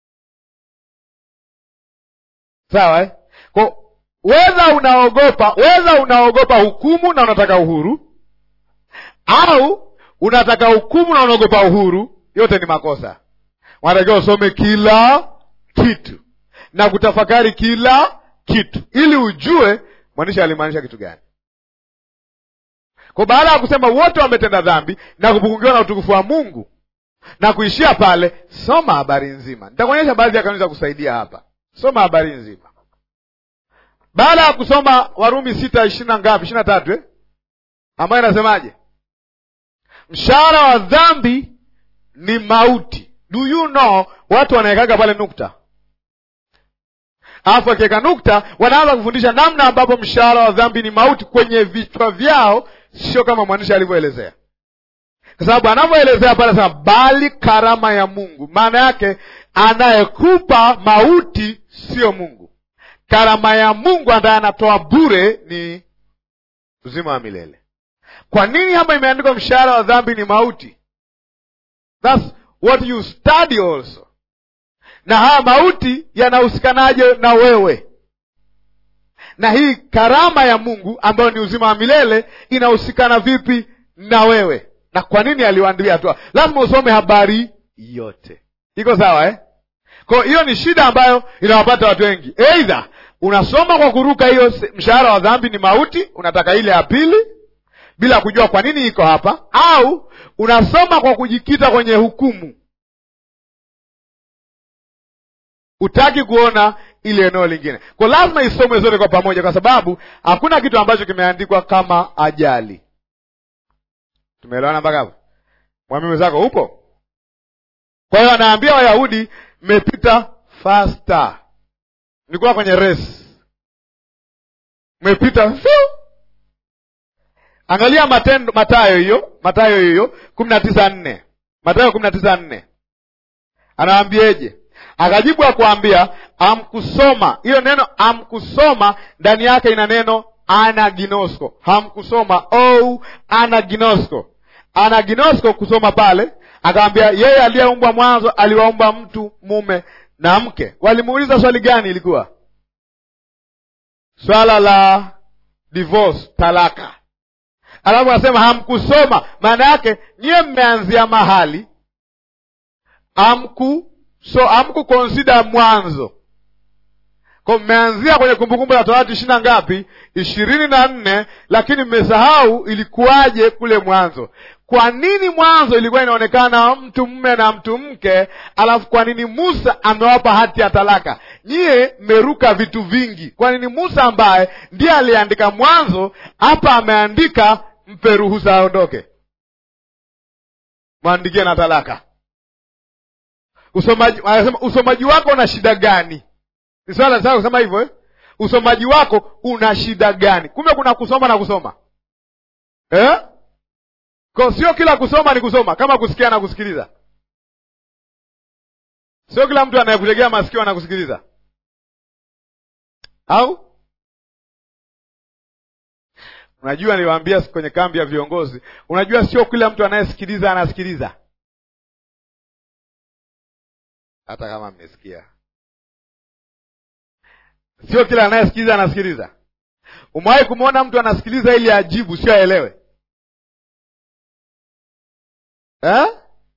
sawa eh? Kwa weza unaogopa weza unaogopa hukumu na unataka uhuru au unataka hukumu na unaogopa uhuru yote ni makosa wanatakiwa usome kila kitu na kutafakari kila kitu ili ujue mwandishi alimaanisha kitu gani kwa baada ya kusema wote wametenda dhambi na kupungukiwa na utukufu wa mungu na kuishia pale soma habari nzima nitakuonyesha baadhi ya kanuni za kusaidia hapa soma habari nzima baada ya kusoma warumi sita ishiri na ngapi ishiri na tatu eh? ambayo inasemaje mshahara wa dhambi ni mauti do you know watu wanawekaga pale nukta alafu akiweka nukta wanaanza kufundisha namna ambapo mshahara wa dhambi ni mauti kwenye vichwa vyao sio kama mwandishi alivyoelezea kwa sababu anavyoelezea pale sema bali karama ya mungu maana yake anayekupa mauti sio mungu karama ya mungu ambaye anatoa bure ni uzima wa milele kwa nini hapa imeandikwa mshahara wa dhambi ni mauti That's what you study also na haya mauti yanahusikanaje na wewe na hii karama ya mungu ambayo ni uzima wa milele inahusikana vipi na wewe na kwa nini aliwaandilia hatua lazima usome habari yote iko sawa eh? kwa hiyo ni shida ambayo inawapata watu wengi eidha unasoma kwa kuruka hiyo mshahara wa dhambi ni mauti unataka ile ya pili bila kujua kwa nini iko hapa au unasoma kwa kujikita kwenye hukumu hutaki kuona ile eneo lingine kwa lazima isomwe zote kwa pamoja kwa sababu hakuna kitu ambacho kimeandikwa kama ajali tumeelewana mpaka hapo mwamimi zako upo kwa hiyo anaambia wayahudi mmepita fasta nilikuwa kwenye race mmepita angalia matendo matayo hiyo matayo hiyo kumi na tisa nne matayo kumi na tisa nne anawaambieje akajibu akuambia amkusoma hiyo neno amkusoma ndani yake ina neno anaginosko hamkusoma ou anaginosko anaginosko kusoma pale akawambia yeye aliyeumbwa mwanzo aliwaumba mtu mume na mke walimuuliza swali gani ilikuwa swala la divorce, talaka, alafu anasema hamkusoma. Maana yake nyiye mmeanzia mahali amku so amku consider mwanzo kwa mmeanzia kwenye Kumbukumbu la Torati ishirini na ngapi? ishirini na nne, lakini mmesahau ilikuwaje kule mwanzo. Kwa nini mwanzo ilikuwa inaonekana mtu mume na mtu mke, alafu kwa nini Musa amewapa hati ya talaka? Nyie mmeruka vitu vingi. Kwa nini Musa ambaye ndiye aliandika mwanzo hapa ameandika mpe ruhusa aondoke, mwandikie na talaka? Usomaji, anasema usomaji wako una shida gani? Ni swala sana kusema hivyo eh? Usomaji wako una shida gani? Kumbe kuna kusoma na kusoma eh? Kwa sio kila kusoma ni kusoma, kama kusikia na kusikiliza. Sio kila mtu anayekutegea masikio na kusikiliza, au unajua, niliwaambia kwenye kambi ya viongozi, unajua sio kila mtu anayesikiliza anasikiliza, hata kama mmesikia Sio kila anayesikiliza anasikiliza. Umewahi kumwona mtu anasikiliza ili ajibu, sio aelewe eh?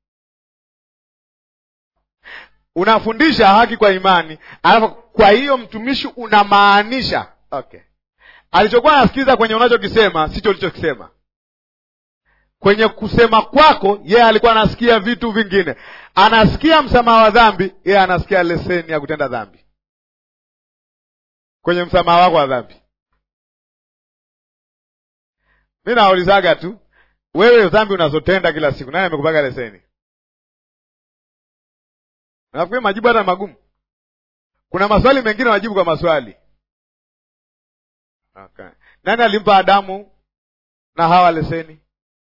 Unafundisha haki kwa imani, alafu kwa hiyo mtumishi unamaanisha okay, alichokuwa anasikiliza kwenye unachokisema sicho ulichokisema. Kwenye kusema kwako yeye alikuwa anasikia vitu vingine, anasikia msamaha wa dhambi, yeye anasikia leseni ya kutenda dhambi kwenye msamaha wako wa dhambi. Mi naulizaga tu, wewe dhambi unazotenda kila siku, nani amekupaga leseni? Nafikiri majibu hata magumu. Kuna maswali mengine wajibu kwa maswali okay. Nani alimpa Adamu na Hawa leseni?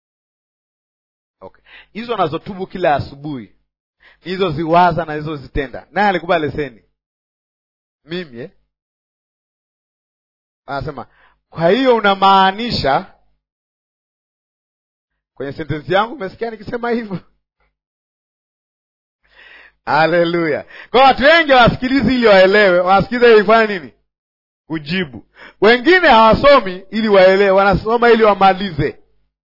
Okay, hizo nazotubu kila asubuhi, hizo ziwaza na hizo zitenda, nani alikupa leseni? Mimi eh? Anasema, kwa hiyo unamaanisha kwenye sentensi yangu, umesikia nikisema hivyo? Haleluya! Kwa watu wengi hawasikilizi ili waelewe, wanasikiliza ili kufanya nini? Kujibu. Wengine hawasomi ili waelewe, wanasoma ili wamalize.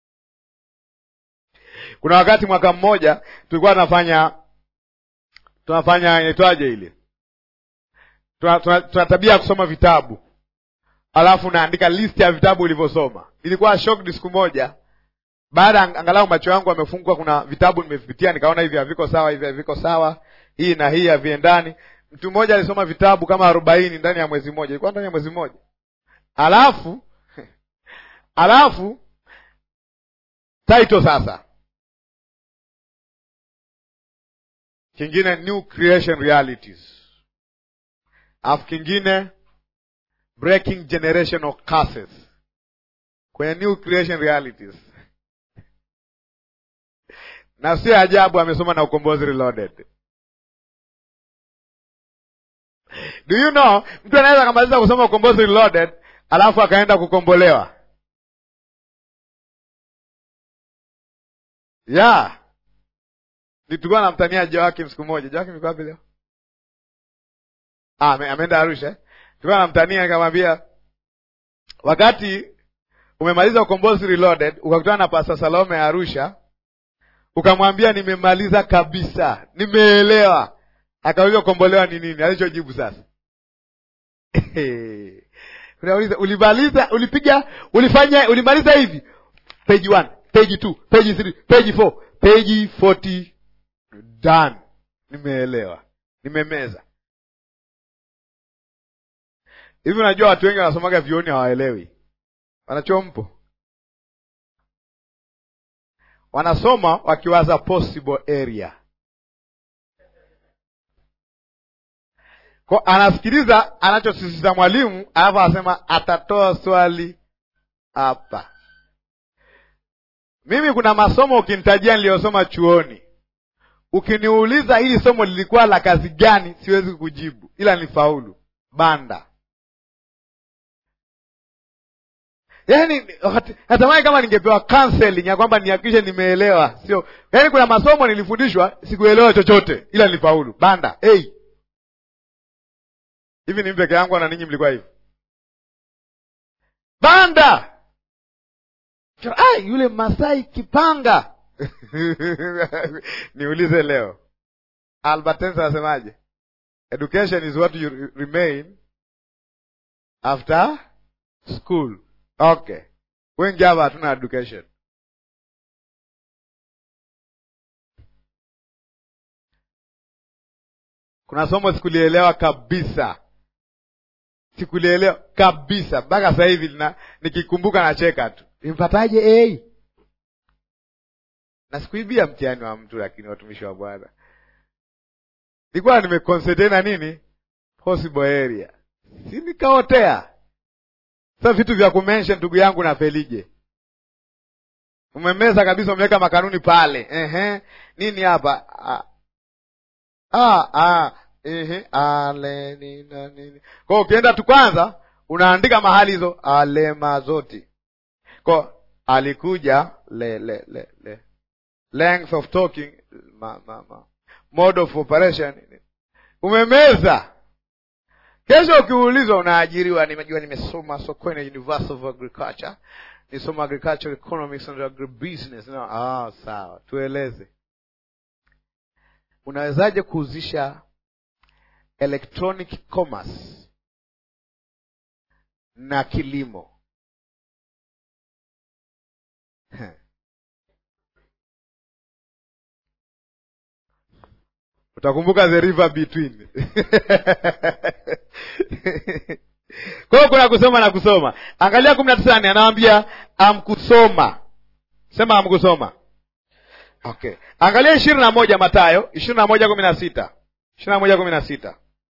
Kuna wakati mwaka mmoja tulikuwa tunafanya tunafanya inaitwaje ile, tuna, tuna, tuna tabia ya kusoma vitabu alafu naandika list ya vitabu ulivyosoma. Ilikuwa shocked siku moja, baada angalau macho yangu amefungwa, kuna vitabu nimevipitia, nikaona hivi haviko sawa, hivi haviko sawa, hii na hii haviendani. Mtu mmoja alisoma vitabu kama arobaini ndani ya mwezi mmoja, ilikuwa ndani ya mwezi mmoja. Alafu alafu title sasa, kingine new creation realities, alafu kingine breaking generational curses kwenye new creation realities na sio ajabu amesoma na ukombozi reloaded. Do you know, mtu anaweza akamaliza kusoma ukombozi reloaded alafu akaenda kukombolewa. Yeah, nilikuwa namtania Joakim siku moja. Joakim yuko wapi leo? Ah, ameenda Arusha. Tulikuwa namtania nikamwambia, wakati umemaliza ukombozi reloaded ukakutana na Pasta Salome ya Arusha, ukamwambia nimemaliza kabisa, nimeelewa. Akauliza ukombolewa ni nini? Alichojibu sasa unauliza ulimaliza, ulipiga, ulifanya, ulimaliza hivi, page one, page two, page three, page four, page forty, done, nimeelewa, nimemeza. Hivi unajua watu wengi wanasomaga vioni hawaelewi, wanachompo wanasoma wakiwaza possible area kwa, anasikiliza anachosisitiza mwalimu, alafu anasema atatoa swali hapa. Mimi kuna masomo ukinitajia niliyosoma chuoni, ukiniuliza hili somo lilikuwa la kazi gani, siwezi kujibu, ila nifaulu banda Yaani natamani kama ningepewa counseling ya kwamba nihakikishe nimeelewa, sio yaani. Kuna masomo nilifundishwa sikuelewa chochote, ila nilifaulu banda. Hey, hivi ni peke yangu na ninyi mlikuwa hivi? banda Ay, yule Masai kipanga niulize leo Albert Einstein anasemaje? Education is what you remain after school. Okay, wengi hapa hatuna education. Kuna somo sikulielewa kabisa, sikulielewa kabisa mpaka sasa hivi na nikikumbuka nacheka tu, impataje A? Na sikuibia mtihani wa mtu, lakini watumishi wa Bwana nilikuwa nimeconcentrate na nini possible area, si nikaotea. Sasa vitu vya kumention, ndugu yangu na Felije, umemeza kabisa, umeweka makanuni pale. Ehe, nini hapa? Ah, ah, ah, ehe, ale nini nini. Kwa hiyo ukienda tu kwanza unaandika mahali hizo alema zote. Kwa alikuja le le le le length of talking ma, ma, ma. mode of operation umemeza. Kesho ukiulizwa unaajiriwa, nimejua nimesoma Sokoine University of Agriculture, nisoma agricultural economics and agribusiness. No, ah, sawa, tueleze unawezaje kuhusisha electronic commerce na kilimo? Utakumbuka the river between. Kwa hiyo kuna kusoma na kusoma. Angalia kumi na tisa ni anawambia amkusoma, sema amkusoma. Okay, angalia ishirini na moja Matayo ishirini na moja kumi na sita ishirini na moja kumi na sita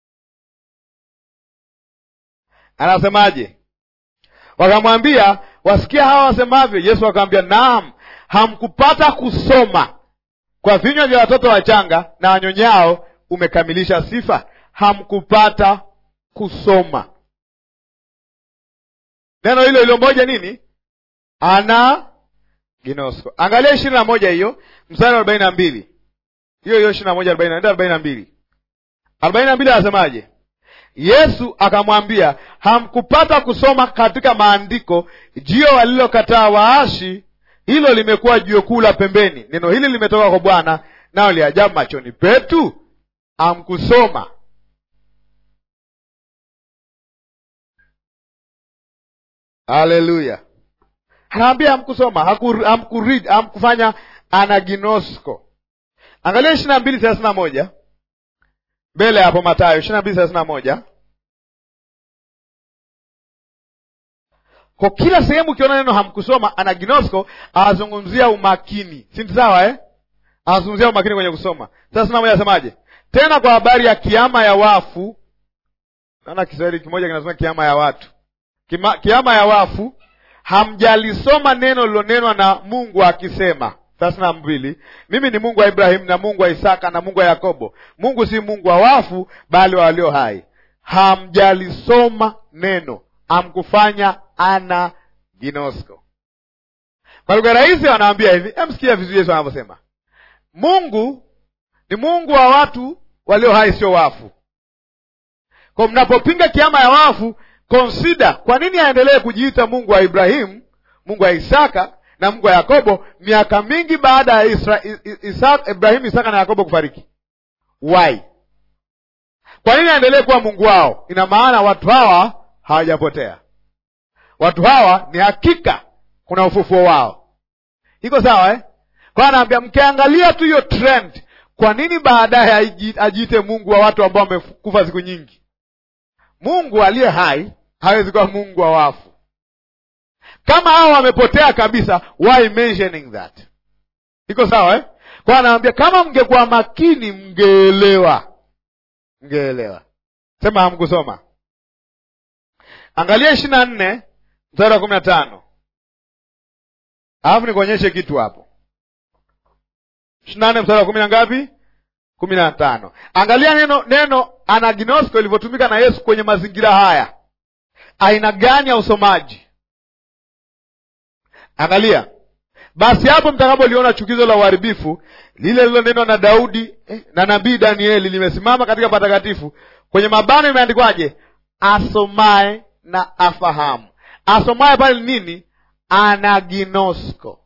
anasemaje? Wakamwambia, wasikia hawa wasemavyo? Yesu akamwambia, naam, hamkupata kusoma kwa vinywa vya watoto wachanga na wanyonyao umekamilisha sifa. Hamkupata kusoma. Neno hilo hilo moja nini? Ana ginosko. Angalia ishirini na moja hiyo mstari wa arobaini na mbili hiyo hiyo ishirini na moja arobaini na arobaini na mbili arobaini na mbili anasemaje? Yesu akamwambia, hamkupata kusoma katika maandiko, jio walilokataa waashi hilo limekuwa jiwe kuu la pembeni. Neno hili limetoka kwa Bwana, nao liajabu machoni petu. Amkusoma. Haleluya! Anaambia amkusoma, amkurid, amkufanya anaginosko. Angalia ishirini na mbili thelathini na moja mbele hapo, Matayo ishirini na mbili thelathini na moja Kwa kila sehemu ukiona neno hamkusoma, anaginosko awazungumzia umakini, si sawa eh? Awazungumzia umakini kwenye kusoma. Thelathini na moja asemaje? Tena kwa habari ya kiama ya wafu, naona Kiswahili kimoja kinasema kiama ya watu Kima, kiama ya wafu, hamjalisoma neno lilonenwa na Mungu akisema. Thelathini na mbili mimi ni Mungu wa Ibrahimu na Mungu wa Isaka na Mungu wa Yakobo. Mungu si Mungu wa wafu, bali wa walio hai. Hamjalisoma neno, hamkufanya ana ginosko. Kwa lugha rahisi wanaambia hivi, emsikia vizuri Yesu anavyosema, Mungu ni Mungu wa watu walio hai, sio wafu. Kwa mnapopinga kiama ya wafu, consider kwa nini aendelee kujiita Mungu wa Ibrahimu, Mungu wa Isaka na Mungu wa Yakobo miaka mingi baada ya Ibrahimu, Isaka na Yakobo kufariki? Why? Kwa nini aendelee kuwa Mungu wao? Ina maana watu hawa hawajapotea watu hawa ni hakika kuna ufufuo wao. Iko sawa eh? Kwa anaambia mkiangalia tu hiyo trend, kwa nini baadaye ajiite Mungu wa watu ambao wamekufa siku nyingi? Mungu aliye hai hawezi kuwa Mungu wa wafu. Kama hao wamepotea kabisa, why mentioning that? Iko sawa eh? Kwa anaambia kama mngekuwa makini, mngeelewa, mngeelewa. Sema hamkusoma. Angalia ishirini na nne mstari wa kumi na tano alafu nikuonyeshe kitu hapo. ishirini na nne mstari wa kumi na ngapi? kumi na tano. Angalia neno neno anaginosko ilivyotumika na Yesu kwenye mazingira haya, aina gani ya usomaji? Angalia basi, hapo mtakapoliona chukizo la uharibifu lile lilonenwa na Daudi eh, na nabii Danieli limesimama katika patakatifu, kwenye mabano imeandikwaje? Asomaye na afahamu. asomaye pale ni nini anaginosko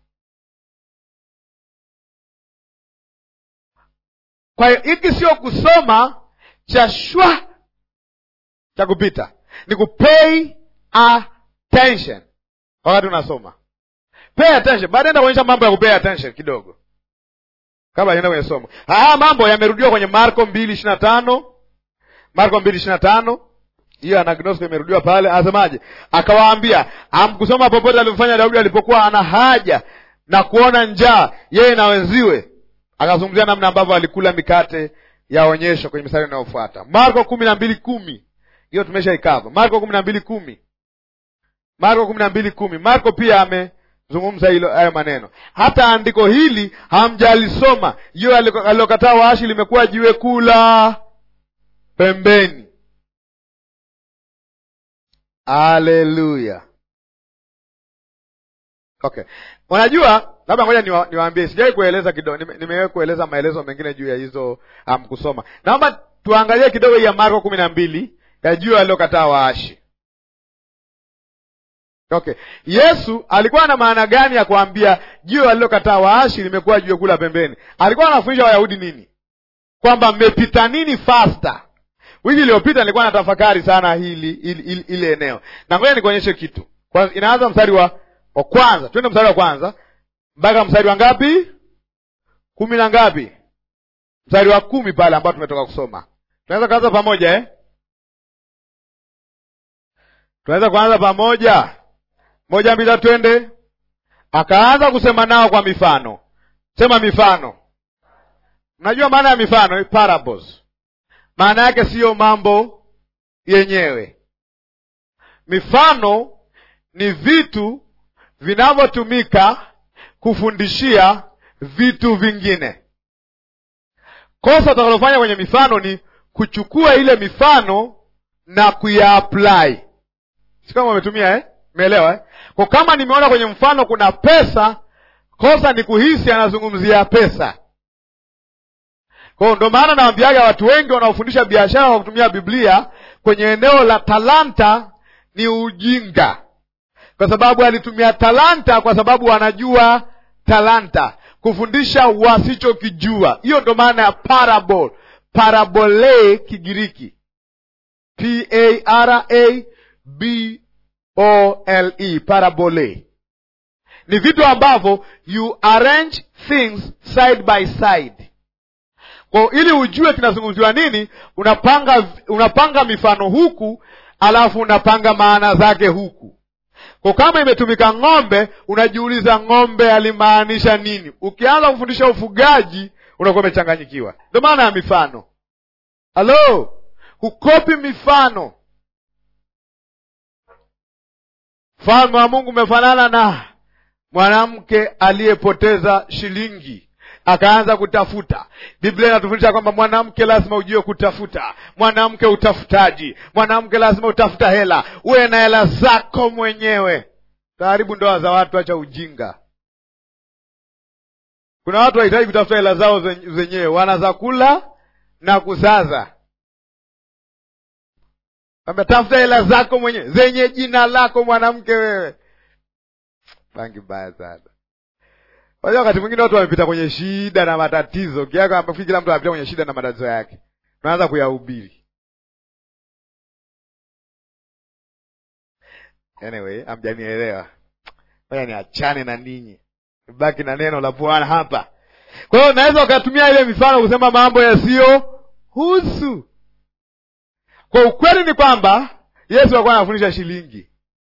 kwa hiyo hiki sio kusoma cha shwa cha kupita ni kupay attention wakati unasoma pay attention baadaye enda kuonyesha mambo ya kupay attention kidogo kabla aenda kwenye somo haya mambo yamerudiwa kwenye marko mbili ishiri na tano marko mbili ishiri na tano hiyo anagnosko imerudiwa pale anasemaje akawaambia amkusoma popote alivyofanya daudi alipokuwa ana haja na kuona njaa yeye na wenziwe akazungumzia namna ambavyo alikula mikate ya onyesho kwenye mistari inayofuata marko kumi na mbili kumi hiyo tumeshaikava marko kumi na mbili kumi marko kumi na mbili kumi marko pia amezungumza hilo hayo maneno hata andiko hili hamjalisoma hiyo alilokataa waashi limekuwa jiwe kula pembeni haleluya okay unajua labda ngoja niwa, niwaambie sijawai kueleza kidogo nime, nimewahi kueleza maelezo mengine juu ya hizo um, kusoma naomba tuangalie kidogo hii ya marko kumi na mbili ya juu aliyokataa waashi okay yesu alikuwa na maana gani ya kuambia jiwe alilokataa waashi limekuwa jiwe kula pembeni alikuwa anafundisha wayahudi nini kwamba mmepita nini fasta wiki iliyopita nilikuwa natafakari sana hili ili, ili, ili eneo na ngoja nikuonyeshe kitu kwa, inaanza mstari wa wa kwanza twende mstari wa kwanza mpaka mstari wa ngapi kumi na ngapi mstari wa kumi pale ambao tumetoka kusoma tunaweza kuanza pamoja eh? tunaweza kuanza pamoja moja mbili tatu twende akaanza kusema nao kwa mifano sema mifano mnajua maana ya mifano parables maana yake siyo mambo yenyewe mifano ni vitu vinavyotumika kufundishia vitu vingine kosa utakalofanya kwenye mifano ni kuchukua ile mifano na kuyaapply si kama umetumia eh? umeelewa eh? kwa kama nimeona kwenye mfano kuna pesa kosa ni kuhisi anazungumzia pesa kwao ndo maana nawambiaga watu wengi wanaofundisha biashara kwa kutumia biblia kwenye eneo la talanta ni ujinga kwa sababu alitumia talanta kwa sababu wanajua talanta kufundisha wasichokijua hiyo ndo maana ya parable parabole kigiriki p a r a b o l e parabole ni vitu ambavyo you arrange things side by side kwa ili ujue kinazungumziwa nini unapanga unapanga mifano huku alafu unapanga maana zake huku kwa kama imetumika ng'ombe unajiuliza ng'ombe alimaanisha nini ukianza kufundisha ufugaji unakuwa umechanganyikiwa ndio maana ya mifano halo hukopi mifano mfalme wa mungu umefanana na mwanamke aliyepoteza shilingi akaanza kutafuta biblia inatufundisha kwamba mwanamke lazima ujue kutafuta mwanamke utafutaji mwanamke lazima utafuta hela uwe na hela zako mwenyewe karibu ndoa za watu acha ujinga kuna watu wahitaji kutafuta hela zao zenyewe wana za kula na kusaza tafuta hela zako mwenyewe zenye jina lako mwanamke wewe bangi mbaya sana Wajua wakati mwingine watu wamepita kwenye shida na matatizo, kiaka amefikiri kila mtu anapita kwenye shida na matatizo yake, tunaanza kuyahubiri. Anyway, amjanielewa. Ngoja niachane na ninyi, baki na neno la Bwana hapa. Kwa hiyo unaweza ukatumia ile mifano kusema mambo yasiyo husu. Kwa ukweli ni kwamba Yesu alikuwa anafundisha shilingi,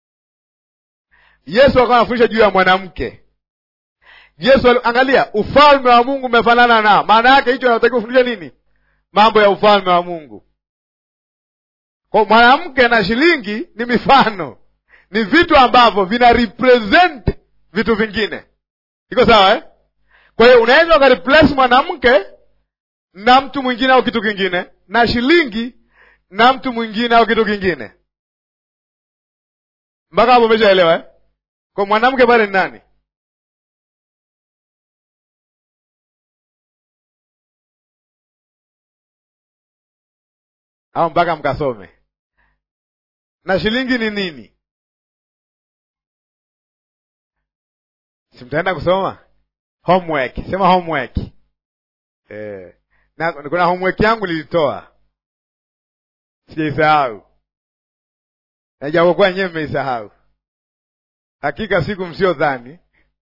Yesu alikuwa anafundisha juu ya mwanamke Yesu angalia, ufalme wa Mungu umefanana na, maana yake hicho anatakiwa kufundisha nini? Mambo ya ufalme wa Mungu. Kwa mwanamke na shilingi ni mifano, ni vitu ambavyo vina represent vitu vingine. Iko sawa eh? Kwa hiyo unaweza ukareplace mwanamke na mtu mwingine au kitu kingine, na shilingi na mtu mwingine au kitu kingine. Mpaka hapo umeshaelewa eh? Kwa mwanamke pale ni nani? au mpaka mkasome na shilingi ni nini si mtaenda kusoma homework sema homework eh, na kuna homework yangu nilitoa sijaisahau najapokuwa nyewe mmeisahau hakika siku msio dhani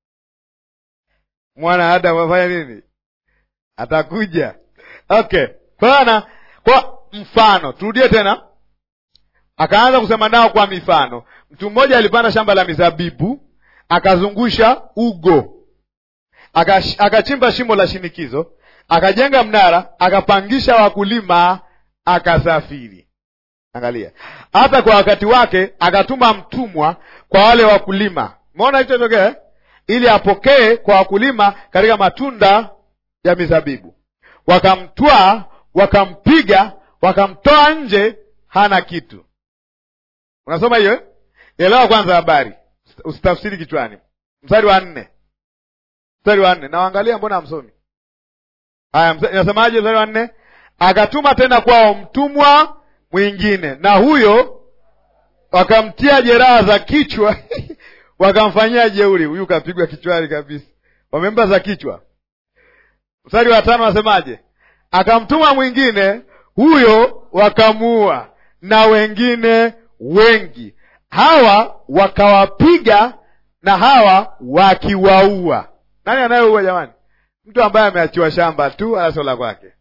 mwana Adamu afanya nini atakuja okay bana kwa mfano turudie tena akaanza kusema nao kwa mifano mtu mmoja alipanda shamba la mizabibu akazungusha ugo Akash- akachimba shimo la shinikizo akajenga mnara akapangisha wakulima akasafiri angalia hata kwa wakati wake akatuma mtumwa kwa wale wakulima umeona kilichotokea eh? ili apokee kwa wakulima katika matunda ya mizabibu wakamtwaa wakampiga wakamtoa nje hana kitu unasoma hiyo eh? elewa kwanza habari usitafsiri kichwani mstari wa nne mstari wa nne nawaangalia mbona hamsomi haya msa- inasemaje mstari wa nne akatuma tena kwao mtumwa mwingine na huyo wakamtia jeraha za kichwa wakamfanyia jeuri huyu kapigwa kichwani kabisa wamempa za kichwa mstari wa tano wasemaje akamtuma mwingine huyo wakamuua na wengine wengi hawa wakawapiga na hawa wakiwaua nani anayeua jamani mtu ambaye ameachiwa shamba tu anasola kwake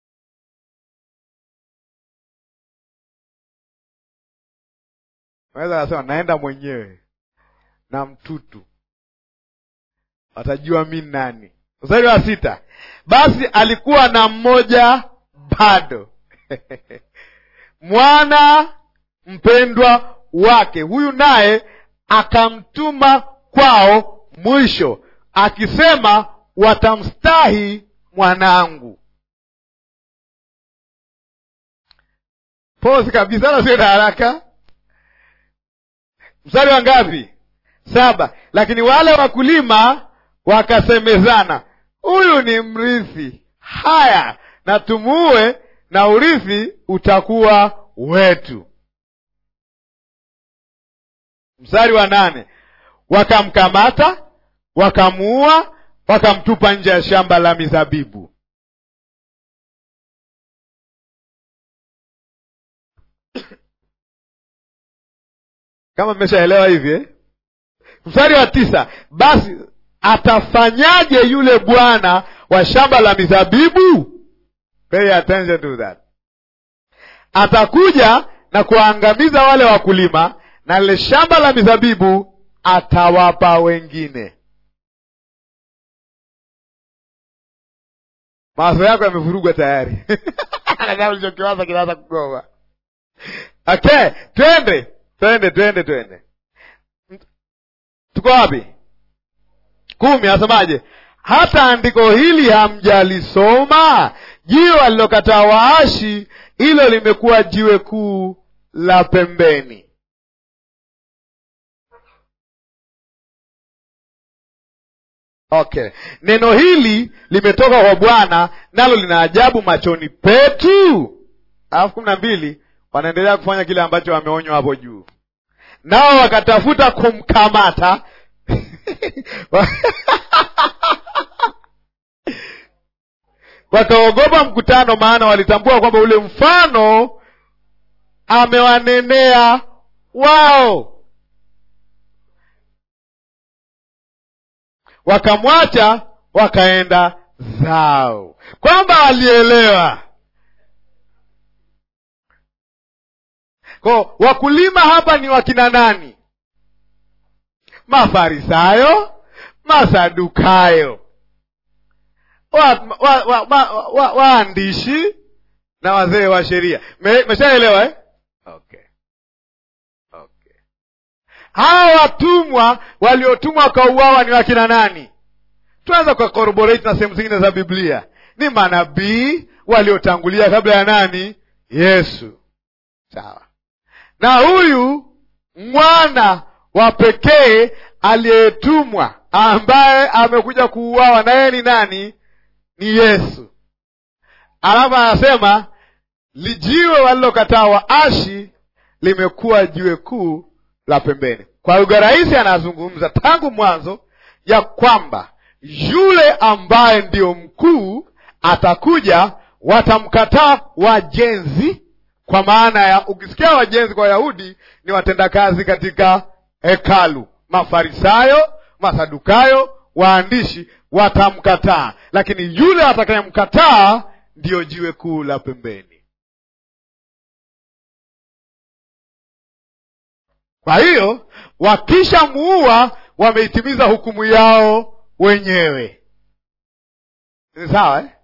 naweza kasema naenda mwenyewe na mtutu watajua mi nani mstari wa sita basi alikuwa na mmoja bado mwana mpendwa wake huyu naye akamtuma kwao mwisho akisema watamstahi mwanangu posi kabisa wala sio na haraka mstari wa ngapi saba lakini wale wakulima wakasemezana huyu ni mrithi haya na tumuue na urithi utakuwa wetu mstari wa nane wakamkamata wakamuua wakamtupa nje ya shamba la mizabibu kama mmeshaelewa hivi eh? mstari wa tisa basi atafanyaje yule bwana wa shamba la mizabibu pay attention to that atakuja na kuwaangamiza wale wakulima na lile shamba la mizabibu atawapa wengine mawazo yako yamevurugwa tayari Nadhani ulichokiwaza kinaanza kugoma okay twende twende twende twende tuko wapi kumi anasemaje hata andiko hili hamjalisoma jiwe alilokataa waashi hilo limekuwa jiwe kuu la pembeni okay neno hili limetoka kwa bwana nalo lina ajabu machoni petu alafu kumi na mbili wanaendelea kufanya kile ambacho wameonywa hapo juu nao wakatafuta kumkamata wakaogopa mkutano maana walitambua kwamba ule mfano amewanenea wao wakamwacha wakaenda zao kwamba walielewa ko wakulima hapa ni wakina nani mafarisayo masadukayo waandishi wa, wa, wa, wa, waandishi na wazee wa sheria Me- meshaelewa eh? okay. okay. hawa watumwa waliotumwa wakauawa ni wakina nani tunaweza kucorroborate na sehemu zingine za biblia ni manabii waliotangulia kabla ya nani yesu sawa na huyu mwana wa pekee aliyetumwa ambaye amekuja kuuawa na yeye ni nani ni yesu alafu anasema lijiwe walilokataa waashi limekuwa jiwe kuu la pembeni kwa lugha rahisi anazungumza tangu mwanzo ya kwamba yule ambaye ndiyo mkuu atakuja, watamkataa wajenzi. Kwa maana ya ukisikia wajenzi kwa Wayahudi ni watendakazi katika hekalu, Mafarisayo, Masadukayo, waandishi watamkataa, lakini yule atakayemkataa ndiyo jiwe kuu la pembeni. Kwa hiyo wakishamuua wameitimiza hukumu yao wenyewe. Ni sawa eh?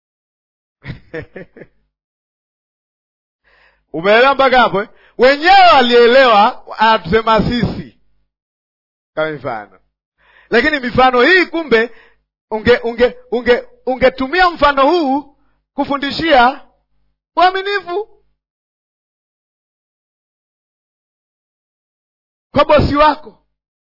Umeelewa mpaka hapo eh? Wenyewe walielewa, anatusema sisi kama mifano, lakini mifano hii kumbe unge unge unge ungetumia mfano huu kufundishia uaminifu kwa bosi wako.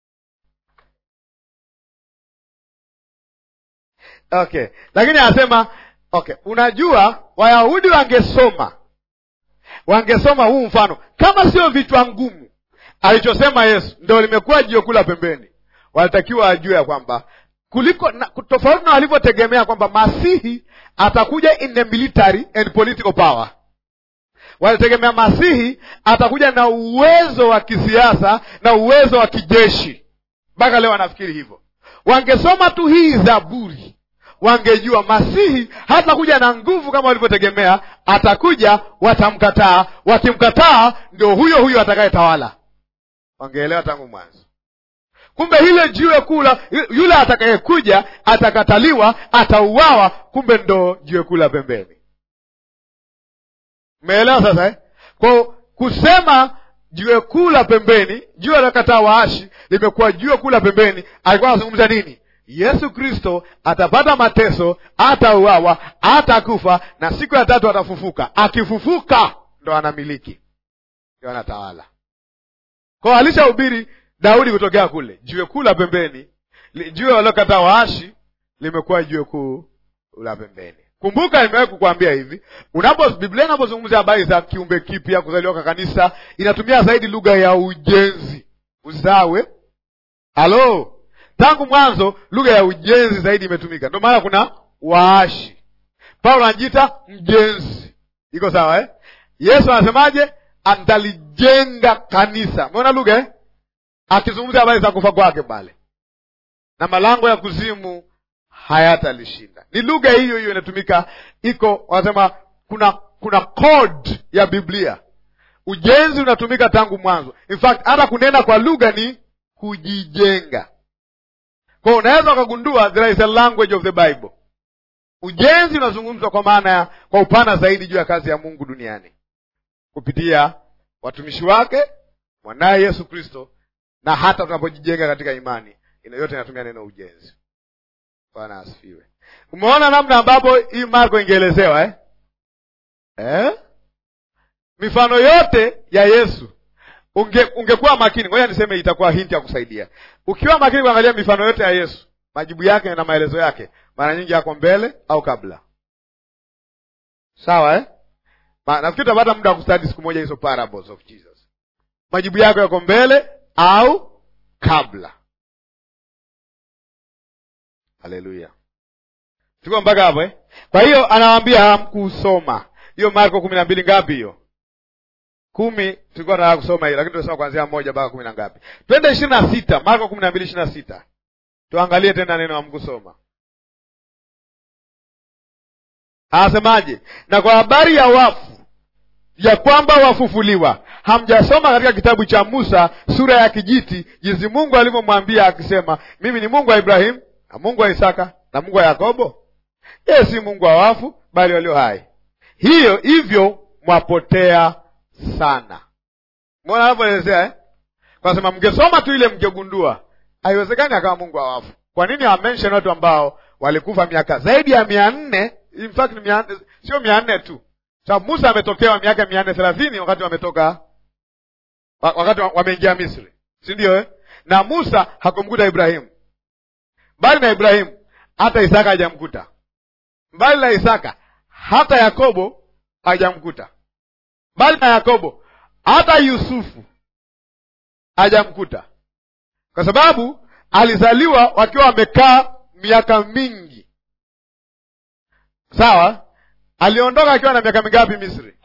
Okay, lakini anasema okay, unajua Wayahudi wangesoma wangesoma huu mfano kama sio vichwa ngumu alichosema Yesu ndo limekuwa jiwe kula pembeni. Walitakiwa wajue ya kwamba kuliko na, tofauti na walivyotegemea kwamba Masihi atakuja in the military and political power. Walitegemea Masihi atakuja na uwezo wa kisiasa na uwezo wa kijeshi. Mpaka leo wanafikiri hivyo. Wangesoma tu hii Zaburi, wangejua Masihi hatakuja na nguvu kama walivyotegemea. Atakuja, watamkataa. Wakimkataa, ndio huyo huyo atakayetawala. Wangeelewa tangu mwanzo. Kumbe hile jiwe kula, yule atakayekuja atakataliwa, atauawa. Kumbe ndo jiwe kula pembeni. Umeelewa sasa eh? Kwa kusema jiwe kuu la pembeni, jiwe la kataa waashi limekuwa jiwe kuu la pembeni. Alikuwa anazungumza nini? Yesu Kristo atapata mateso, atauawa, atakufa na siku ya tatu atafufuka. Akifufuka ndo anamiliki, ndo anatawala. Kwa alishahubiri Daudi kutokea kule, jiwe kuu la pembeni, jiwe waliokataa waashi limekuwa jiwe kuu la pembeni. Kumbuka, nimewahi kukwambia hivi, unapo Biblia inapozungumzia habari za kiumbe kipya, kuzaliwa kwa kanisa, inatumia zaidi lugha ya ujenzi. Usawe halo, tangu mwanzo lugha ya ujenzi zaidi imetumika, ndio maana kuna waashi. Paulo anajiita mjenzi, iko sawa eh? Yesu anasemaje? Atalijenga kanisa. Umeona lugha eh? akizungumzia habari za kufa kwake pale, na malango ya kuzimu hayatalishinda. Ni lugha hiyo hiyo inatumika, iko wanasema kuna kuna code ya Biblia. Ujenzi unatumika tangu mwanzo. In fact hata kunena kwa lugha ni kujijenga. Kwa hiyo unaweza ukagundua there is a language of the Bible. Ujenzi unazungumzwa kwa maana ya kwa upana zaidi juu ya kazi ya Mungu duniani kupitia watumishi wake, mwanaye Yesu Kristo, na hata tunapojijenga katika imani, ina yote inatumia neno ujenzi. Bwana asifiwe. Umeona namna ambapo hii Marko ingeelezewa eh? Eh? Mifano yote ya Yesu unge, ungekuwa makini. Ngoja niseme, itakuwa hinti ya kusaidia. Ukiwa makini kuangalia mifano yote ya Yesu, majibu yake na maelezo yake mara nyingi yako mbele au kabla. Sawa eh? Nafikiri utapata muda wa kustadi siku moja hizo parables of Jesus. Majibu yako yako mbele au kabla. Haleluya, tuko mpaka hapo eh? Kwa hiyo anawaambia hamkusoma hiyo Marko kumi na mbili ngapi hiyo? Kumi. Tulikuwa tunataka kusoma hiyo, lakini tunasoma kuanzia moja mpaka kumi na ngapi? Twende ishirini na sita Marko kumi na mbili ishirini na sita tuangalie tena neno hamkusoma. Anasemaje? Na kwa habari ya wafu ya kwamba wafufuliwa, hamjasoma katika kitabu cha Musa sura ya kijiti, jinsi Mungu alivyomwambia akisema, mimi ni Mungu wa Ibrahimu na Mungu wa Isaka na Mungu wa Yakobo? Yeye si Mungu wa wafu, bali walio hai. Hiyo hivyo mwapotea sana. Mbona anavyoelezea eh? Kwa sema mngesoma tu ile mngegundua haiwezekani akawa Mungu wa wafu. Kwa nini amention watu ambao walikufa miaka zaidi ya mia nne? In fact mia, sio mia nne tu sababu Musa ametokewa miaka mia nne thelathini wakati wametoka wakati wameingia Misri, si ndio eh? Na Musa hakumkuta Ibrahimu, mbali na Ibrahimu hata Isaka hajamkuta, mbali na Isaka hata Yakobo hajamkuta, mbali na Yakobo hata Yusufu hajamkuta, kwa sababu alizaliwa wakiwa wamekaa miaka mingi sawa aliondoka akiwa na miaka mingapi misri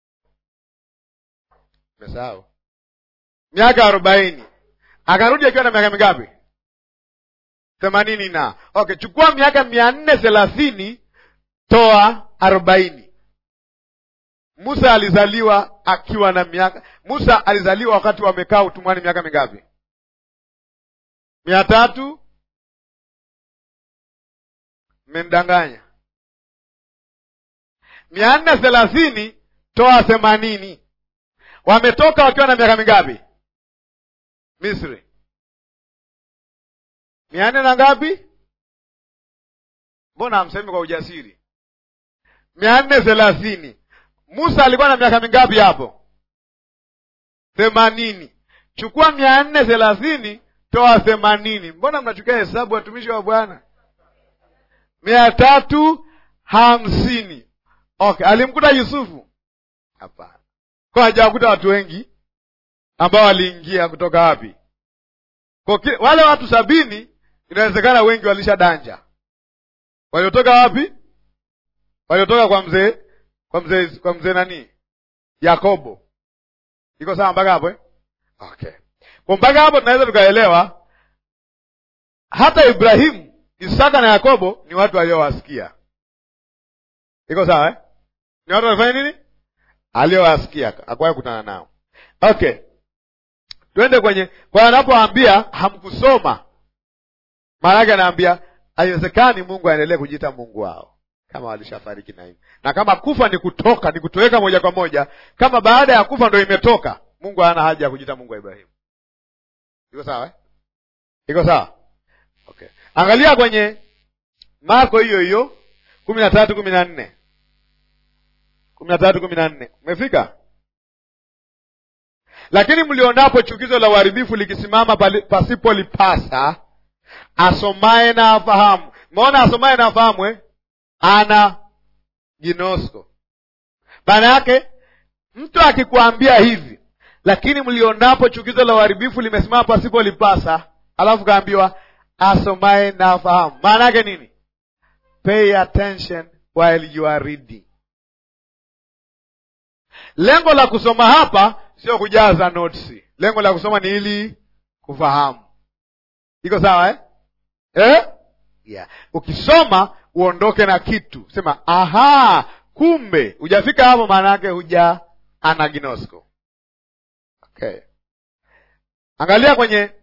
mesahau miaka arobaini akarudi akiwa na miaka mingapi themanini na okay chukua miaka mia nne thelathini toa arobaini musa alizaliwa akiwa na miaka musa alizaliwa wakati wamekaa utumwani miaka mingapi mia tatu mmemdanganya mia nne thelathini toa themanini wametoka wakiwa na miaka mingapi misri mia nne na ngapi mbona hamsemi kwa ujasiri mia nne thelathini musa alikuwa na miaka mingapi hapo themanini chukua mia nne thelathini toa themanini mbona mnachukia hesabu watumishi wa bwana mia tatu hamsini okay alimkuta yusufu hapana kwa hajawakuta watu wengi ambao waliingia kutoka wapi kwa ki, wale watu sabini inawezekana wengi walisha danja waliotoka wapi waliotoka kwa mzee kwa mzee kwa mzee nani yakobo iko sawa mpaka hapo eh? okay kwa mpaka hapo tunaweza tukaelewa hata ibrahimu isaka na yakobo ni watu waliowasikia iko sawa eh? ni watu walifanya nini aliowasikia akuwahi kutana nao okay twende kwenye kwa anapoambia hamkusoma maana yake anaambia haiwezekani mungu aendelee kujiita mungu wao kama walishafariki na hivi na kama kufa ni kutoka ni kutoweka moja kwa moja kama baada ya kufa ndo imetoka mungu hana haja ya kujiita mungu wa ibrahimu iko sawa eh? iko sawa okay angalia kwenye marko hiyo hiyo kumi na tatu kumi na nne kumi na tatu kumi na nne umefika lakini mlionapo chukizo la uharibifu likisimama pasipolipasa asomaye na afahamu maona asomaye na afahamu eh? ana ginosko maana yake mtu akikwambia hivi lakini mlionapo chukizo la uharibifu limesimama pasipolipasa alafu kaambiwa asomaye na afahamu maana yake nini pay attention while you are reading lengo la kusoma hapa sio kujaza notes lengo la kusoma ni ili kufahamu iko sawa eh? Eh? Yeah. ukisoma uondoke na kitu sema aha kumbe hujafika hapo maana yake huja anaginosko okay angalia kwenye